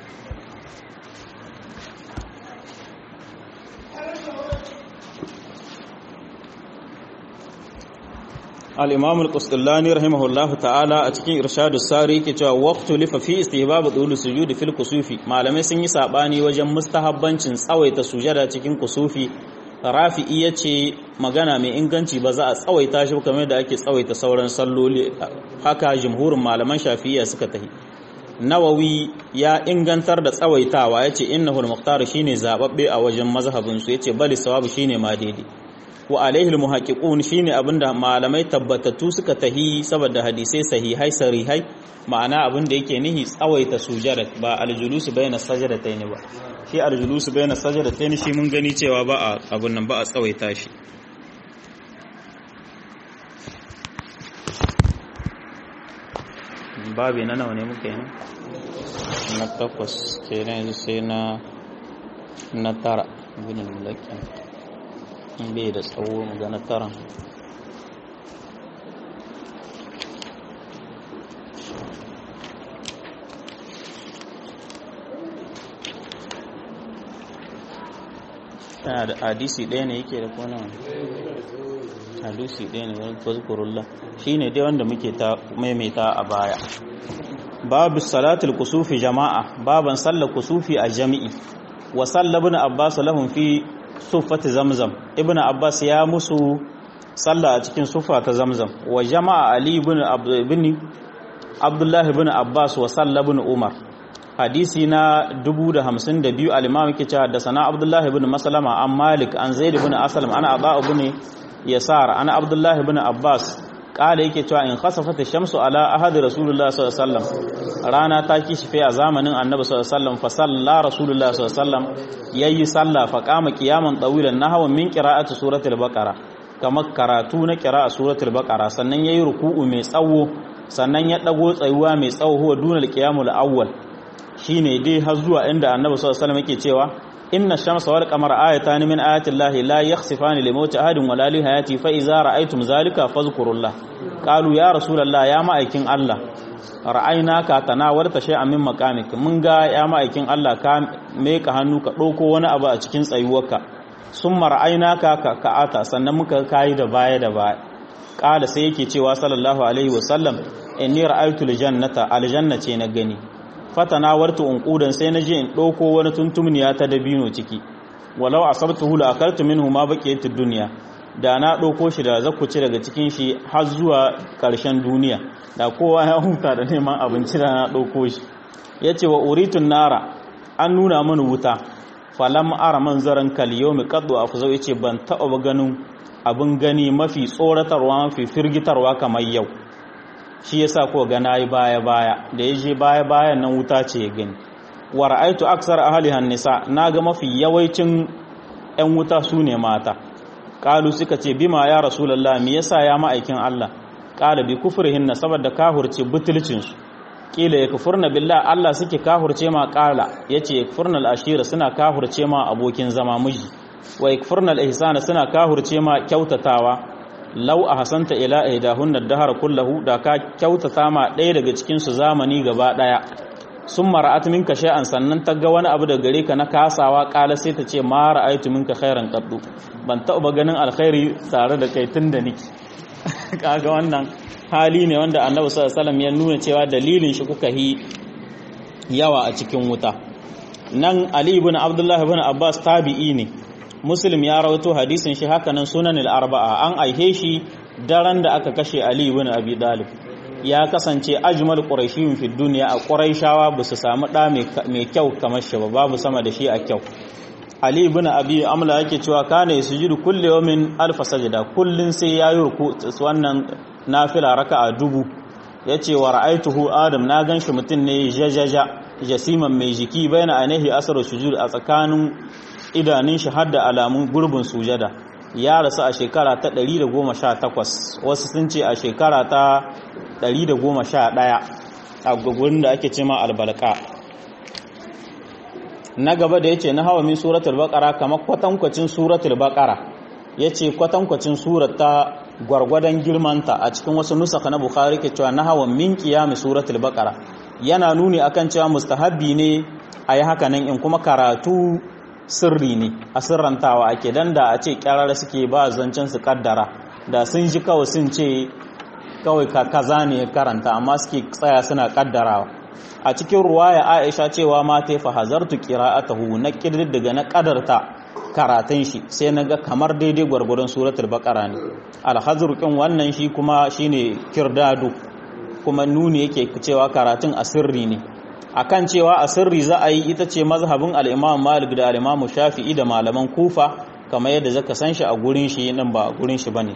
al-imam al-qustallani rahimahullahu ta'ala a cikin irshadus sari yake cewa waqtu lifa fi istihbab dhul sujudi fil kusufi malamai sun yi sabani wajen mustahabbancin tsawaita sujada cikin kusufi rafi'i yace magana mai inganci ba za a tsawaita shi kamar da ake tsawaita sauran salloli haka jumhurin malaman shafi'iyya suka tahi nawawi ya ingantar da tsawaitawa yace innahul muqtar shine zababbe a wajen mazhabin su yace bali sawabu shine ma daidai wa alaihi almuhaqqiqun shine abinda malamai tabbatattu suka tahi saboda hadisai sahihai sarihai ma'ana abinda yake nihi tsawaita sujada ba aljulusu bayna sajadatayn ba shi aljulusu bayna sajadatayn shi mun gani cewa ba a abun nan ba a tsawaita shi babi na nawa ne muka yi na takwas kenan yanzu sai na na tara gudun lakin bai da tsawo magana taran tana da hadisi ɗaya ne yake da kone hadisi ɗaya ne wani fazkurullah shi ne dai wanda muke ta maimaita a baya babu salatul kusufi jama'a baban sallar kusufi a jami'i wa sallabin abbas lahum fi sufati zamzam ibn abbas ya musu salla a cikin sufa ta zamzam wa jama'a ali ibn abdullah ibn abbas wa salla ibn umar hadisi na 1052 al-imam yake cewa da sana abdullah ibn maslama an malik an zaid ibn aslam ana aba ibn yasar ana abdullah ibn abbas kala yake cewa in khasafat ash-shamsu ala ahadi rasulullah sallallahu alaihi wasallam rana ta kishife a zamanin annabi sallallahu alaihi wasallam fa salla rasulullah sallallahu alaihi wasallam yayi sallah fa qama qiyaman tawilan nahwa min qira'ati suratul baqara kamar karatu na qira'a suratul baqara sannan yayi ruku'u mai tsawo sannan ya dago tsayuwa mai tsawo huwa dunal qiyamul awwal shine dai har zuwa inda annabi sallallahu alaihi wasallam yake cewa inna shamsa wal qamara ayatan min ayati llahi la yakhsifani li mawti ahadin wala li hayati fa idza ra'aytum zalika fadhkurullah qalu ya rasulullah ya ma'aikin Allah ra'aynaka tanawarta shay'an min maqamik mun ga ya ma'aikin Allah ka meka hannu ka dauko wani abu a cikin tsayuwarka summa ra'aynaka ka ka'ata sannan muka kai da baya da baya qala sai yake cewa sallallahu alaihi wasallam inni ra'aytu aljannata aljanna ce na gani fatana wartu unqudan sai naje in dauko wani tuntumniya ta dabino ciki walau asabtuhu la akaltu minhu ma baqiyat ad-dunya da na dauko shi da zakuci daga cikin shi har zuwa karshen duniya da kowa ya huta da neman abinci da na dauko shi yace wa uritun nara an nuna mana wuta falam ara manzaran kal yawmi qaddu afzau yace ban taba ganin abin gani mafi tsoratarwa mafi firgitarwa kamar yau shi yasa ko ga nayi baya baya da yaje baya bayan nan wuta ce ya gani wa ra'aitu aksar ahlihan nisa naga mafi yawaicin ƴan wuta sune mata qalu suka ce bima ya rasulullah me yasa ya ma'aikin Allah qala bi kufrihin saboda kahurce butulcin su kila yakfurna billah Allah suke kahurce ma qala yace yakfurna al-ashira suna kahurce ma abokin zama miji wa yakfurna al-ihsana suna kahurce ma kyautatawa law ahsanta ila ihdahunna ad-dahr kullahu da ka kyautata ma ɗaya daga cikin su zamani gaba daya sun mara'at minka shay'an sannan ta ga wani abu da gare ka na kasawa kala sai ta ce ma ra'aytu minka khairan qaddu ban taɓa ganin alkhairi tare da kai tunda niki kaga wannan hali ne wanda annabi sallallahu alaihi wasallam ya nuna cewa dalilin shi kuka yi yawa a cikin wuta nan ali ibn abdullah ibn abbas tabi'i ne muslim ya rawaito hadisin shi haka nan sunan al-arba'a an aihe shi daren da aka kashe ali ibn abi dalib ya kasance ajmal quraishiyun fi dunya a quraishawa ba su samu da mai kyau kamar shi ba babu sama da shi a kyau ali ibn abi amla yake cewa kana yasjudu kulli yawmin alf sajda kullun sai yayi ruku wannan nafila raka'a dubu yace wa ra'aituhu adam na ganshi mutun ne jajaja jasiman mai jiki baina ainihi asaru sujud a tsakanin idanun shi hadda alamun gurbin sujada ya rasu a shekara ta 118 wasu sun ce a shekara ta 111 a gugurin da ake cema albalka na gaba da yace na hawa min suratul baqara kamar kwatankwacin suratul baqara yace kwatankwacin surata gwargwadon girmanta a cikin wasu nusaka na bukhari ke cewa na hawa min qiyam suratul baqara yana nuni akan cewa mustahabbi ne ayi haka nan in kuma karatu sirri ne a sirrantawa ake dan da a ce kyarara suke ba zancen su kaddara da sun ji kawai sun ce kawai kaza ne ya karanta amma suke tsaya suna kaddarawa a cikin ruwaya aisha cewa ma ta fa hazartu qira'atahu na daga na kadarta karatun shi sai na ga kamar daidai gwargwadon suratul baqara ne alhazru kin wannan shi kuma shine kirdadu kuma nuni yake cewa karatun asirri ne akan cewa asirri za a yi ita ce mazhabin al-Imam Malik da al-Imam Shafi'i da malaman Kufa kamar yadda zaka san shi a gurin shi nan ba gurin shi bane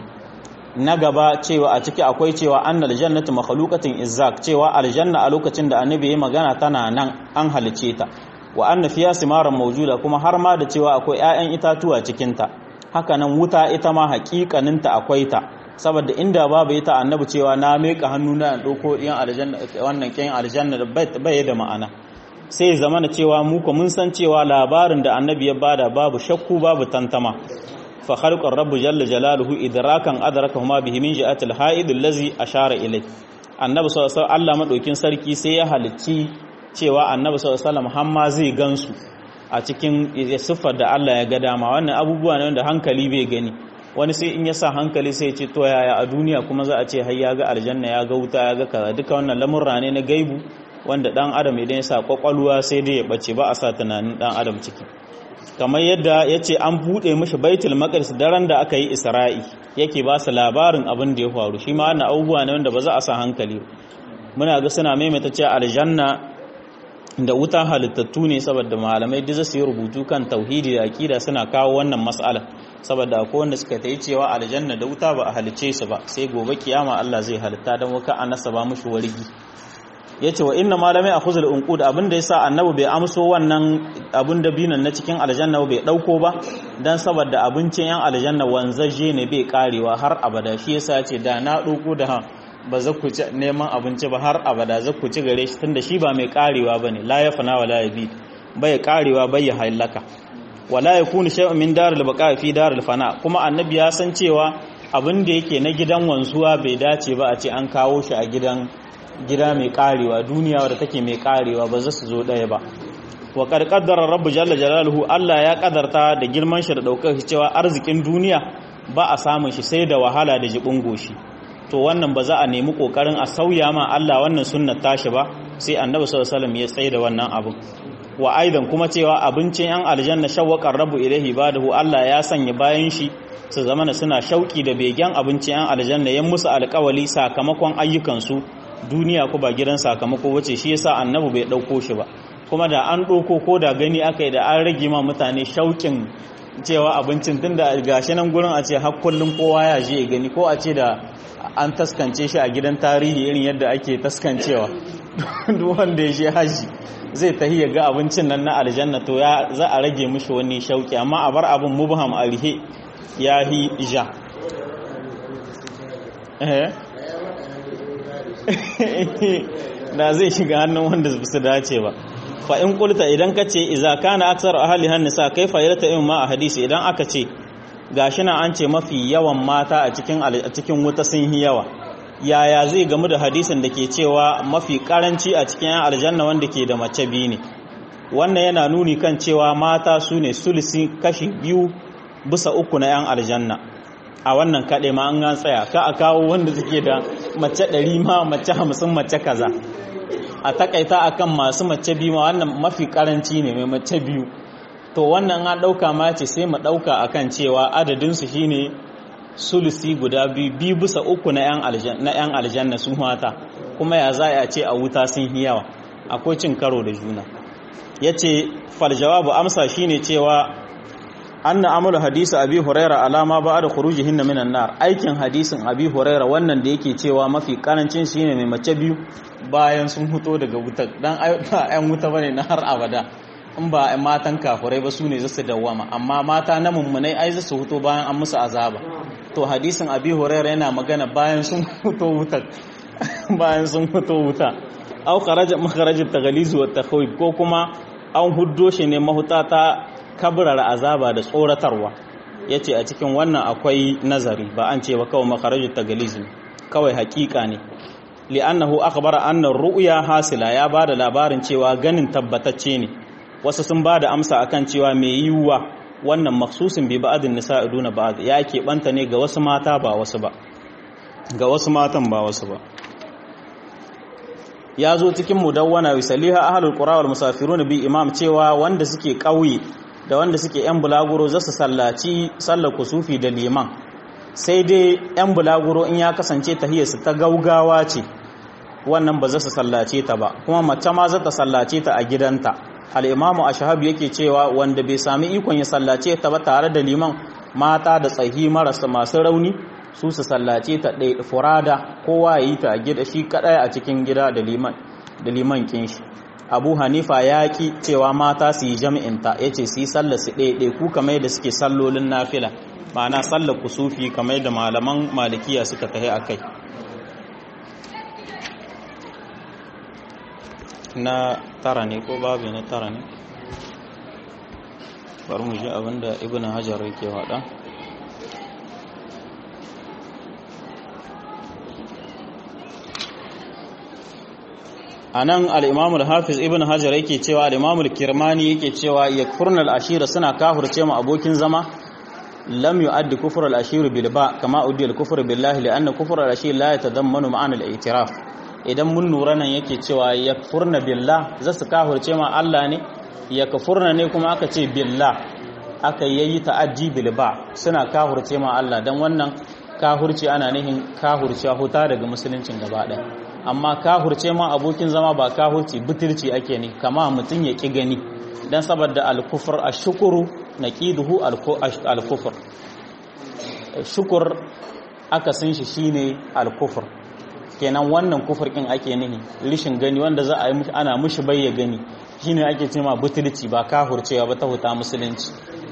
na gaba cewa a ciki akwai cewa annal jannatu makhluqatin izzak cewa aljanna a lokacin da annabi ya magana tana nan an halice ta wa anna fiya simaran mawjuda kuma har ma da cewa akwai ƴaƴan itatuwa cikin ta haka nan wuta ita ma haƙiƙanin ta akwai ta saboda inda babu ita annabi cewa na meka hannu na dauko ɗiyan aljanna wannan ƙin aljanna bai da ma'ana sai zamana cewa mu ko mun san cewa labarin da annabi ya bada babu shakku babu tantama fa khalqar rabbu jalla jalaluhu idrakan adrakahuma bihi min ji'atil ha'id allazi ashara ilay annabi sallallahu alaihi Allah madaukin sarki sai ya halicci cewa annabi sallallahu alaihi wasallam hamma zai gansu a cikin siffar da Allah ya ga dama wannan abubuwa ne wanda hankali bai gani wani sai in ya sa hankali sai ya ce to yaya a duniya kuma za a ce har ya ga aljanna ya ga wuta ya ga kaza duka wannan lamurra ne na gaibu wanda dan adam idan ya sa kwakwalwa sai dai ya bace ba a sa tunanin dan adam ciki kamar yadda ya ce an buɗe mashi baitul maqdis daren da aka yi isra'i yake ba su labarin abin da ya faru shi ma wannan abubuwa ne wanda ba za a sa hankali muna ga suna maimaita cewa aljanna da wuta halittattu ne saboda malamai duk su yi rubutu kan tauhidi da aqida suna kawo wannan mas'ala saboda akwai wanda suka ta yi cewa aljanna da wuta ba a halice su ba sai gobe kiyama Allah zai halitta don waka an nasaba mushi wargi yace wa inna malamai a khuzul unqud abinda yasa annabi bai amso wannan abin da binan na cikin aljanna bai dauko ba dan saboda abincin yan aljanna wanzaje ne bai karewa har abada shi yasa yace da na dauko da ba za ku ci neman abinci ba har abada za ku ci gare shi tunda shi ba mai karewa bane la yafna wala yabi bai karewa bai halaka wala yakunu shay'un min daril baqa fi daril fana kuma annabi ya san cewa abin da yake na gidan wanzuwa bai dace ba a ce an kawo shi a gidan gida mai karewa duniya wadda take mai karewa ba za su zo ɗaya ba wa ƙarƙaddara rabu jalla jalaluhu Allah ya ƙadarta da girman shi da ɗaukar shi cewa arzikin duniya ba a samun shi sai da wahala da jibin goshi to wannan ba za a nemi ƙoƙarin a sauya ma Allah wannan sunnar tashi ba sai annabi sallallahu alaihi wasallam ya tsaye da wannan abin wa aidan kuma cewa abincin yan aljanna shawwaqar rabu ilaihi badahu Allah ya sanya bayan shi su zamana suna shauki da begen abincin yan aljanna yan musu alƙawali sakamakon ayyukansu duniya ko ba gidan sakamako wace shi yasa annabi bai dauko shi ba kuma da an ɗauko ko da gani aka yi da an rage ma mutane shaukin cewa abincin tunda gashi nan gurin a ce har kullum kowa ya je gani ko a ce da an taskance shi a gidan tarihi irin yadda ake taskancewa duk wanda ya je haji zai tahi ya ga abincin nan na aljanna to ya za a rage mishi wani shauki amma a bar abin mubham alhi ya hi ja da zai shiga hannun wanda su dace ba fa in kulta idan ka ce iza kana aksar ahli hannisa kaifa yalta in ma a hadisi idan aka ce gashi na an ce mafi yawan mata a cikin a cikin wuta sun yi yawa yaya zai gamu da hadisin da ke cewa mafi karanci a cikin yan aljanna wanda ke da mace biyu ne wannan yana nuni kan cewa mata su ne sulisi kashi biyu bisa uku na yan aljanna a wannan kaɗai ma an gan tsaya ka a kawo wanda suke da mace ɗari ma mace hamsin mace kaza a takaita akan masu mace biyu ma wannan mafi karanci ne mai mace biyu to wannan an ɗauka ma ce sai mu ɗauka akan cewa adadinsu shine sulusi guda biyu biyu bisa uku na 'yan aljanna su mata kuma ya za a ce a wuta sun yi yawa akwai cin karo da juna ya ce faljawabu amsa shine cewa an na amula hadisa abi huraira alama ba da kuruji hinna minan nar aikin hadisin abi huraira wannan da yake cewa mafi karancin shine mai mace biyu bayan sun fito daga wuta dan ayan wuta bane na har abada in ba matan kafurai ba su ne zasu dawwama amma mata na mummunai ai zasu fito bayan an musu azaba to hadisin abi hurairah yana magana bayan sun fito wuta bayan sun fito wuta aw kharaja makharaj at-taghliz wa at ko kuma an huddo shi ne mahuta ta kabrar azaba da tsoratarwa yace a cikin wannan akwai nazari ba an ce ba kawai makharaj at-taghliz kawai hakika ne li'annahu akhbara anna ru'ya hasila ya bada labarin cewa ganin tabbatacce ne wasu sun bada amsa akan cewa mai yiwuwa wannan maksusin bi ba'adin nisa'i duna ba'ad ya keɓanta ne ga wasu mata ba wasu ba ga wasu matan ba wasu ba ya zo cikin mudawwana wa saliha ahlul qura wal musafirun bi imam cewa wanda suke ƙauye da wanda suke yan bulaguro za su sallaci sallar kusufi da liman sai dai yan bulaguro in ya kasance tahiyarsu ta gaugawa ce wannan ba za su sallace ta ba kuma mace ma za ta sallace ta a gidanta al'imamu a shahabu yake cewa wanda bai sami ikon ya sallace ta ba tare da liman mata da tsahi marasa masu rauni su su sallace ta ɗaya furada kowa ya yi ta a gida shi kaɗaya a cikin gida da liman da liman kinshi abu hanifa ya ki cewa mata su yi jami'inta ya ce su yi sallar su ɗaya ɗaya ku kamar da suke sallolin nafila ma'ana sallar kusufi kamar da malaman malikiya suka tahi a kai na tara ne ko babu na tara ne bari mu ji abinda ibn hajar yake faɗa a nan al'imamul hafiz ibn hajar yake cewa al'imamul kirmani yake cewa ya kurnal ashira suna kafurce mu abokin zama lam yu'addi kufur al-ashir bil ba kama uddi al-kufr billahi li anna kufur al-ashir la yatadammanu ma'ana al-i'tiraf idan mun lura nan yake cewa yakfurna billah za su kafurce ma Allah ne yakfurna ne kuma aka ce billah aka yayi ta'addi bil ba suna kafurce ma Allah dan wannan kafurci ana nihin kafurci huta daga musuluncin gaba ɗaya amma kafurce ma abokin zama ba kafurci butulci ake ne kama mutum ya ki gani dan saboda al-kufr ash-shukru naqiduhu al-kufr shukur aka san shi shine al-kufr kenan wannan kufur kin ake nihi rishin gani wanda za a yi ana mushi bayya gani shine ake cewa butulci ba kafurcewa ba ta huta musulunci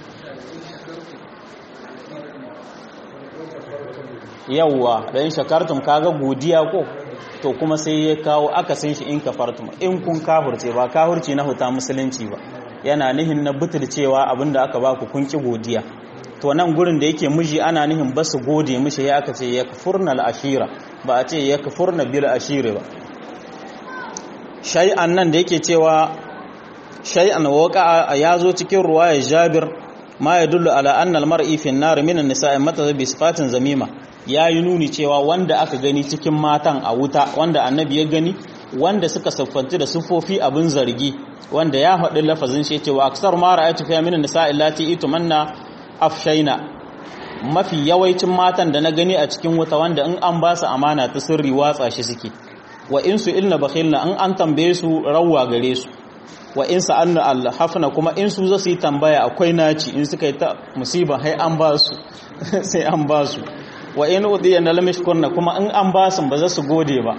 yawwa dan shakartum kaga godiya ko to kuma sai ya kawo aka san shi in kafartum in kun kafurce ba kafurci na huta musulunci ba yana nihin na butulcewa abinda aka baku kun ki godiya to nan gurin da yake miji ana nihin ba su gode mishi ya aka ce ya kafurna al-ashira ba a ce ya kafurna bil ashira ba shay'an nan da yake cewa shay'an waqa ya zo cikin ruwaya Jabir ma yadullu ala anna al-mar'i fi an-nar min an-nisa'i mata bi sifatin zamima yayi nuni cewa wanda aka gani cikin matan a wuta wanda annabi ya gani wanda suka siffanci da sufofi abin zargi wanda ya faɗi lafazin shi cewa aksar ma ra'aytu fi min an-nisa'i allati itumanna afshaina mafi yawaicin matan da na gani a cikin wuta wanda in an ba su amana ta sirri watsa shi suke wa in su ilna bakhilna in an tambaye su rawwa gare su wa in sa'anna alhafna kuma in su za su yi tambaya akwai naci in suka yi ta musiba hai an ba su sai an ba su wa in udiya na lamishkurna kuma in an ba su ba za su gode ba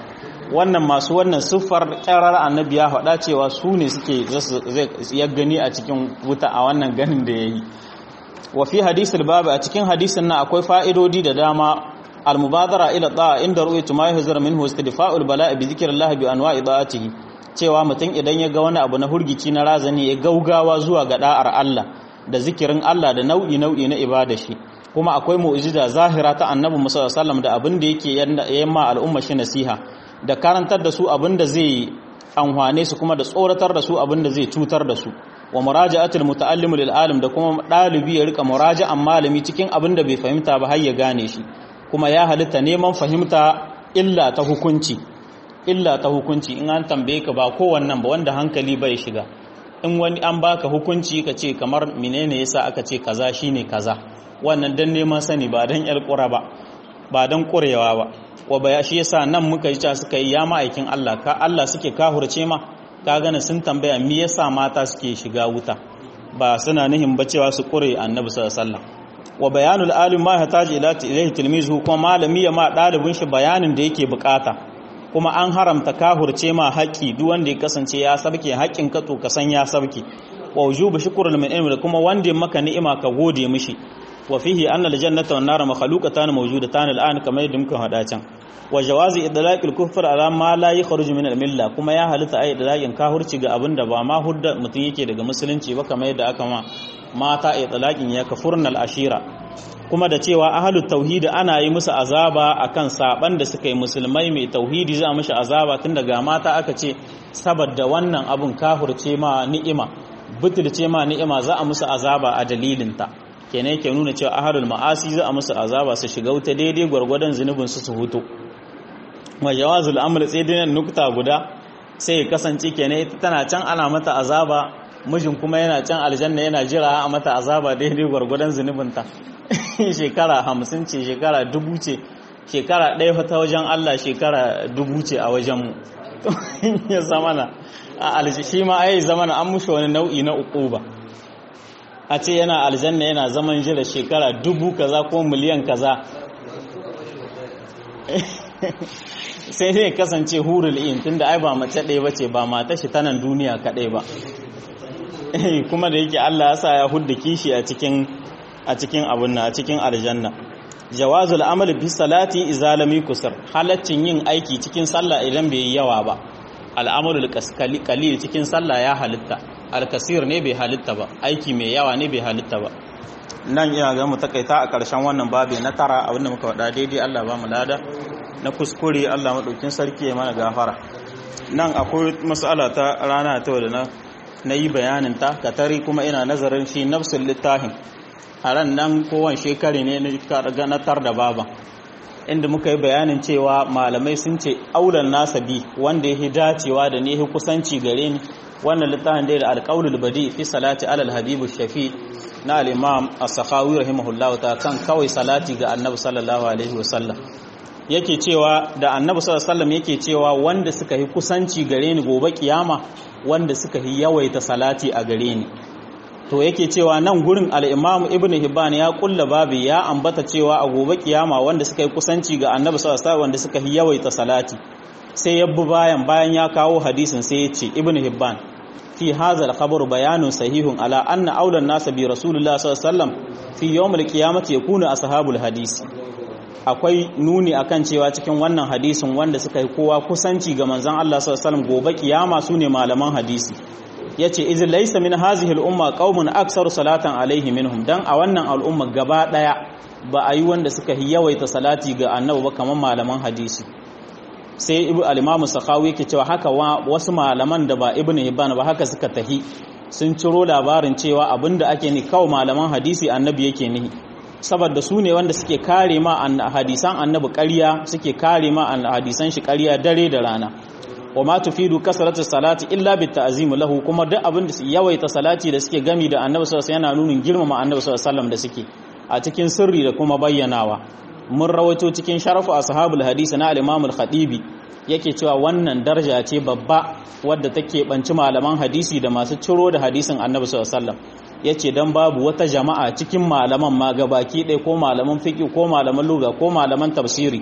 wannan masu wannan siffar ƙyarar annabi ya faɗa cewa su ne suke ya gani a cikin wuta a wannan ganin da ya yi wa fi hadisul babu a cikin hadisin nan akwai fa'idodi da dama almubadara ila ta'a inda ru'aytu ma yahzar minhu istidfa'ul bala'i bi dhikrillah bi anwa'i da'atihi cewa mutum idan ya ga wani abu na hurgici na razani ya gaugawa zuwa ga da'ar Allah da zikirin Allah da nau'i nau'i na ibada shi kuma akwai mu'jiza zahira ta annabi Musa sallallahu da abin da yake yamma al'umma shi nasiha da karantar da su abin da zai amfane su kuma da tsoratar da su abin da zai cutar da su wa muraja'atul muta'allim lil alim da kuma dalibi ya rika muraja'an malami cikin abin da bai fahimta ba har ya gane shi kuma ya halitta neman fahimta illa ta hukunci illa ta hukunci in an tambaye ka ba kowannan ba wanda hankali bai shiga in wani an baka hukunci ka ce kamar menene yasa aka ce kaza shine kaza wannan dan neman sani ba dan yar kura ba ba dan kurewa ba wa baya shi yasa nan muka yi ta suka yi ya ma'aikin Allah ka Allah suke kahurce ma ka gane sun tambaya me yasa mata suke shiga wuta ba suna nihin ba cewa su kure annabi sallallahu alaihi wasallam wa bayanul alim ma hataji ila ilayhi tilmizu kuma malami ya ma dalibin shi bayanin da yake bukata kuma an haramta kahurce ma haƙi duk wanda ya kasance ya sabke haƙin ka to ka san ya sabke wa wujubu shukrul min ilmi kuma wanda maka ni'ima ka gode mishi wa fihi anna aljannata wan nar makhluqatan mawjudatan al'an kamar yadda muka hada can wa jawazi idlaqil kufr ala ma la yakhruju min al-milla kuma ya halitta ai idlaqin kahurci ga abinda ba ma hudda mutun yake daga musulunci ba kamar yadda aka ma mata idlaqin ya kafurnal ashira kuma da cewa ahalut tauhidi ana yi musu azaba akan saban da suka yi musulmai mai tauhidi za a mishi azaba tun daga mata aka ce saboda wannan abun kahurce ma ni'ima butulce ma ni'ima za a musu azaba a dalilinta kenan yake nuna cewa ahalul ma'asi za a musu azaba su shiga wuta daidai gwargwadon zunubin su su hutu wa jawazul amr sai dai nukta guda sai ya kasance kenan ita tana can ana mata azaba mijin kuma yana can aljanna yana jira a mata azaba daidai gwargwadon zunubinta shekara hamsin ce shekara dubu ce shekara ɗaya ta wajen Allah shekara dubu ce a wajenmu ya zamana a aljishi ma ai zamana an mushi wani nau'i na uquba a ce yana aljanna yana zaman jira shekara dubu kaza ko miliyan kaza sai zai kasance hurul in tunda ai ba mace ɗaya ba ce ba mata shi tanan duniya kaɗai ba kuma da yake Allah ya sa ya hudda kishi a cikin a cikin abun na a cikin aljanna jawazul amal bi salati idza lam yuksar halaccin yin aiki cikin sallah idan bai yi yawa ba al'amalul qalil cikin sallah ya halitta alkasir ne bai halitta ba aiki mai yawa ne bai halitta ba nan ina ga mu takaita a ƙarshen wannan babi na tara abinda muka faɗa daidai Allah ba mu lada na kuskure Allah madaukin sarki ya mana gafara nan akwai mas'ala ta rana ta da na na yi bayanin ta katari kuma ina nazarin shi nafsul littafin a ran nan kowane shekari ne na tar da baba inda muka yi bayanin cewa malamai sun ce aulan nasa bi wanda ya dacewa da ne kusanci gare ni wannan littafin dai da alƙaulul badi fi salati alal habibu shafi na al-imam as-sakhawi rahimahullah ta kan kawai salati ga annabi sallallahu alaihi wasallam yake cewa da annabi sallallahu alaihi wasallam yake cewa wanda suka yi kusanci gare ni gobe kiyama wanda suka yi yawaita salati a gare ni to yake cewa nan gurin al-imam ibn hibban ya kulla babi ya ambata cewa a gobe kiyama wanda suka yi kusanci ga annabi sallallahu alaihi wasallam wanda suka yi yawaita salati sai yabbu bayan bayan ya kawo hadisin sai ya ce ibn hibban fi hadha al-khabar bayanun sahihun ala anna awla an-nas bi rasulillah sallallahu alaihi wasallam fi yawm al-qiyamati yakunu ashabul hadisi akwai nuni akan cewa cikin wannan hadisin wanda suka yi kowa kusanci ga manzon Allah sallallahu alaihi wasallam gobe kiyama sune malaman hadisi yace iz laysa min hazihi al-umma qaumun aktsaru salatan alaihi minhum dan a wannan al'umma gaba daya ba a yi wanda suka yi yawaita salati ga annabi ba kamar malaman hadisi sai ibu al-imam sakhawi yake cewa haka wasu malaman da ba ibnu hibban ba haka suka tahi sun ciro labarin cewa abinda ake ni kawai malaman hadisi annabi yake nihi saboda su ne wanda suke kare ma hadisan annabi ƙarya suke kare ma hadisan shi ƙarya dare da rana wa ma tufidu kasratu salati illa bit ta'zim lahu kuma duk abin da su yawaita salati da suke gami da annabi sallallahu alaihi wasallam yana nunin girmama annabi sallallahu alaihi wasallam da suke a cikin sirri da kuma bayyanawa mun rawaito cikin sharafu ashabul hadisi na al-imam al-khatibi yake cewa wannan daraja ce babba wadda take banci malaman hadisi da masu ciro da hadisin annabi sallallahu alaihi wasallam yace dan babu wata jama'a cikin malaman ma gabaki ɗaya ko malaman fiqh ko malaman lugha ko malaman tafsiri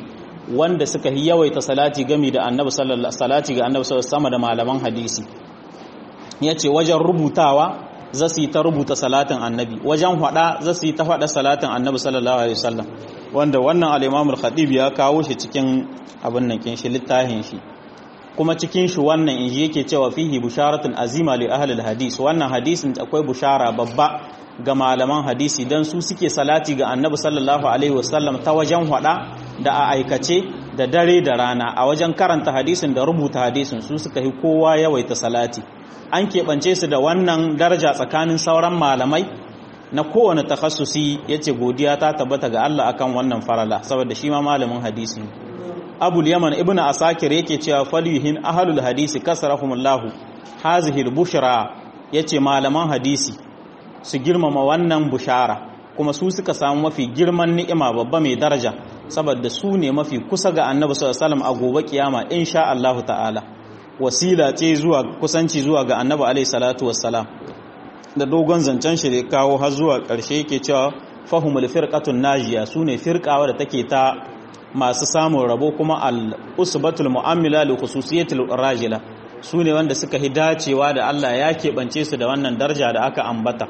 wanda suka yi yawaita salati gami da annabi sallallahu salati ga annabi sallallahu sama da malaman hadisi yace wajen rubutawa za su yi ta rubuta salatin annabi wajen hada za su yi ta hada salatin annabi sallallahu alaihi wasallam wanda wannan al-Imam al-Khatib ya kawo shi cikin abin nan kin shi littafin shi kuma cikin shi wannan inji yake cewa fihi busharatun azima li ahli al-hadis wannan hadisin akwai bushara babba ga malaman hadisi dan su suke salati ga annabi sallallahu alaihi wasallam ta wajen hada da a aikace da dare da rana a wajen karanta hadisin da rubuta hadisin su suka yi kowa yawaita salati an keɓance su da wannan daraja tsakanin sauran malamai na kowane takhassusi yace godiya ta tabbata ga Allah akan wannan farala saboda shi ma malamin hadisi Abul Yaman ibn Asakir yake cewa falyuhin ahlul hadisi kasrahumullahu hazihi al-bushra yace malaman hadisi su girmama wannan bushara kuma su suka samu mafi girman ni'ima babba mai daraja saboda su ne mafi kusa ga Annabi sallallahu alaihi wasallam a gobe kiyama insha Allah ta'ala wasila ce zuwa kusanci zuwa ga Annabi alaihi salatu wassalam da dogon zancen shi da kawo har zuwa ƙarshe yake cewa fahimul firqatun najiya sune firqawa da take ta masu samun rabo kuma al-usbatul mu'amila li khususiyatil rajila sune wanda suka hi dacewa da Allah ya keɓance su da wannan daraja da aka ambata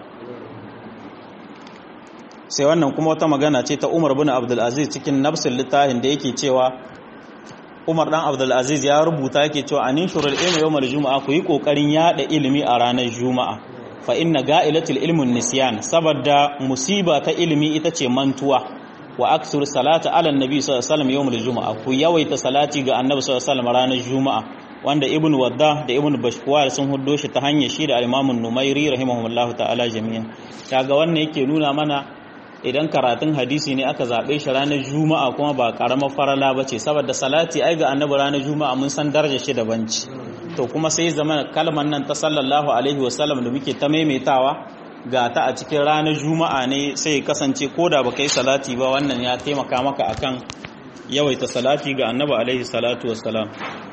sai wannan kuma wata magana ce ta Umar bin Abdul Aziz cikin nafsul littafin da yake cewa Umar dan Abdul Aziz ya rubuta yake cewa anin shurul ilmi yawmal juma'a ku yi kokarin yada ilimi a ranar juma'a fa inna ga'ilatul ilmun nisyan saboda musiba ta ilimi ita ce mantuwa wa aksur salata ala annabi sallallahu alaihi wasallam yawmul juma'a ku yawaita salati ga annabi sallallahu alaihi wasallam ranar juma'a wanda ibn wadda da ibn bashkwar sun huddo shi ta hanyar shi da al-imam numairi rahimahullahu ta'ala jami'an kaga wannan yake nuna mana idan karatun hadisi ne aka zabe shi ranar juma'a kuma ba karamar farala bace saboda salati ai ga annabi ranar juma'a mun san darajar shi da banci to kuma sai zaman kalmar nan ta sallallahu alaihi wasallam da muke ta maimaitawa ga ta a cikin ranar juma'a ne sai kasance ko da baka yi salati ba wannan ya taimaka maka akan yawaita salati ga annabi alaihi salatu wassalam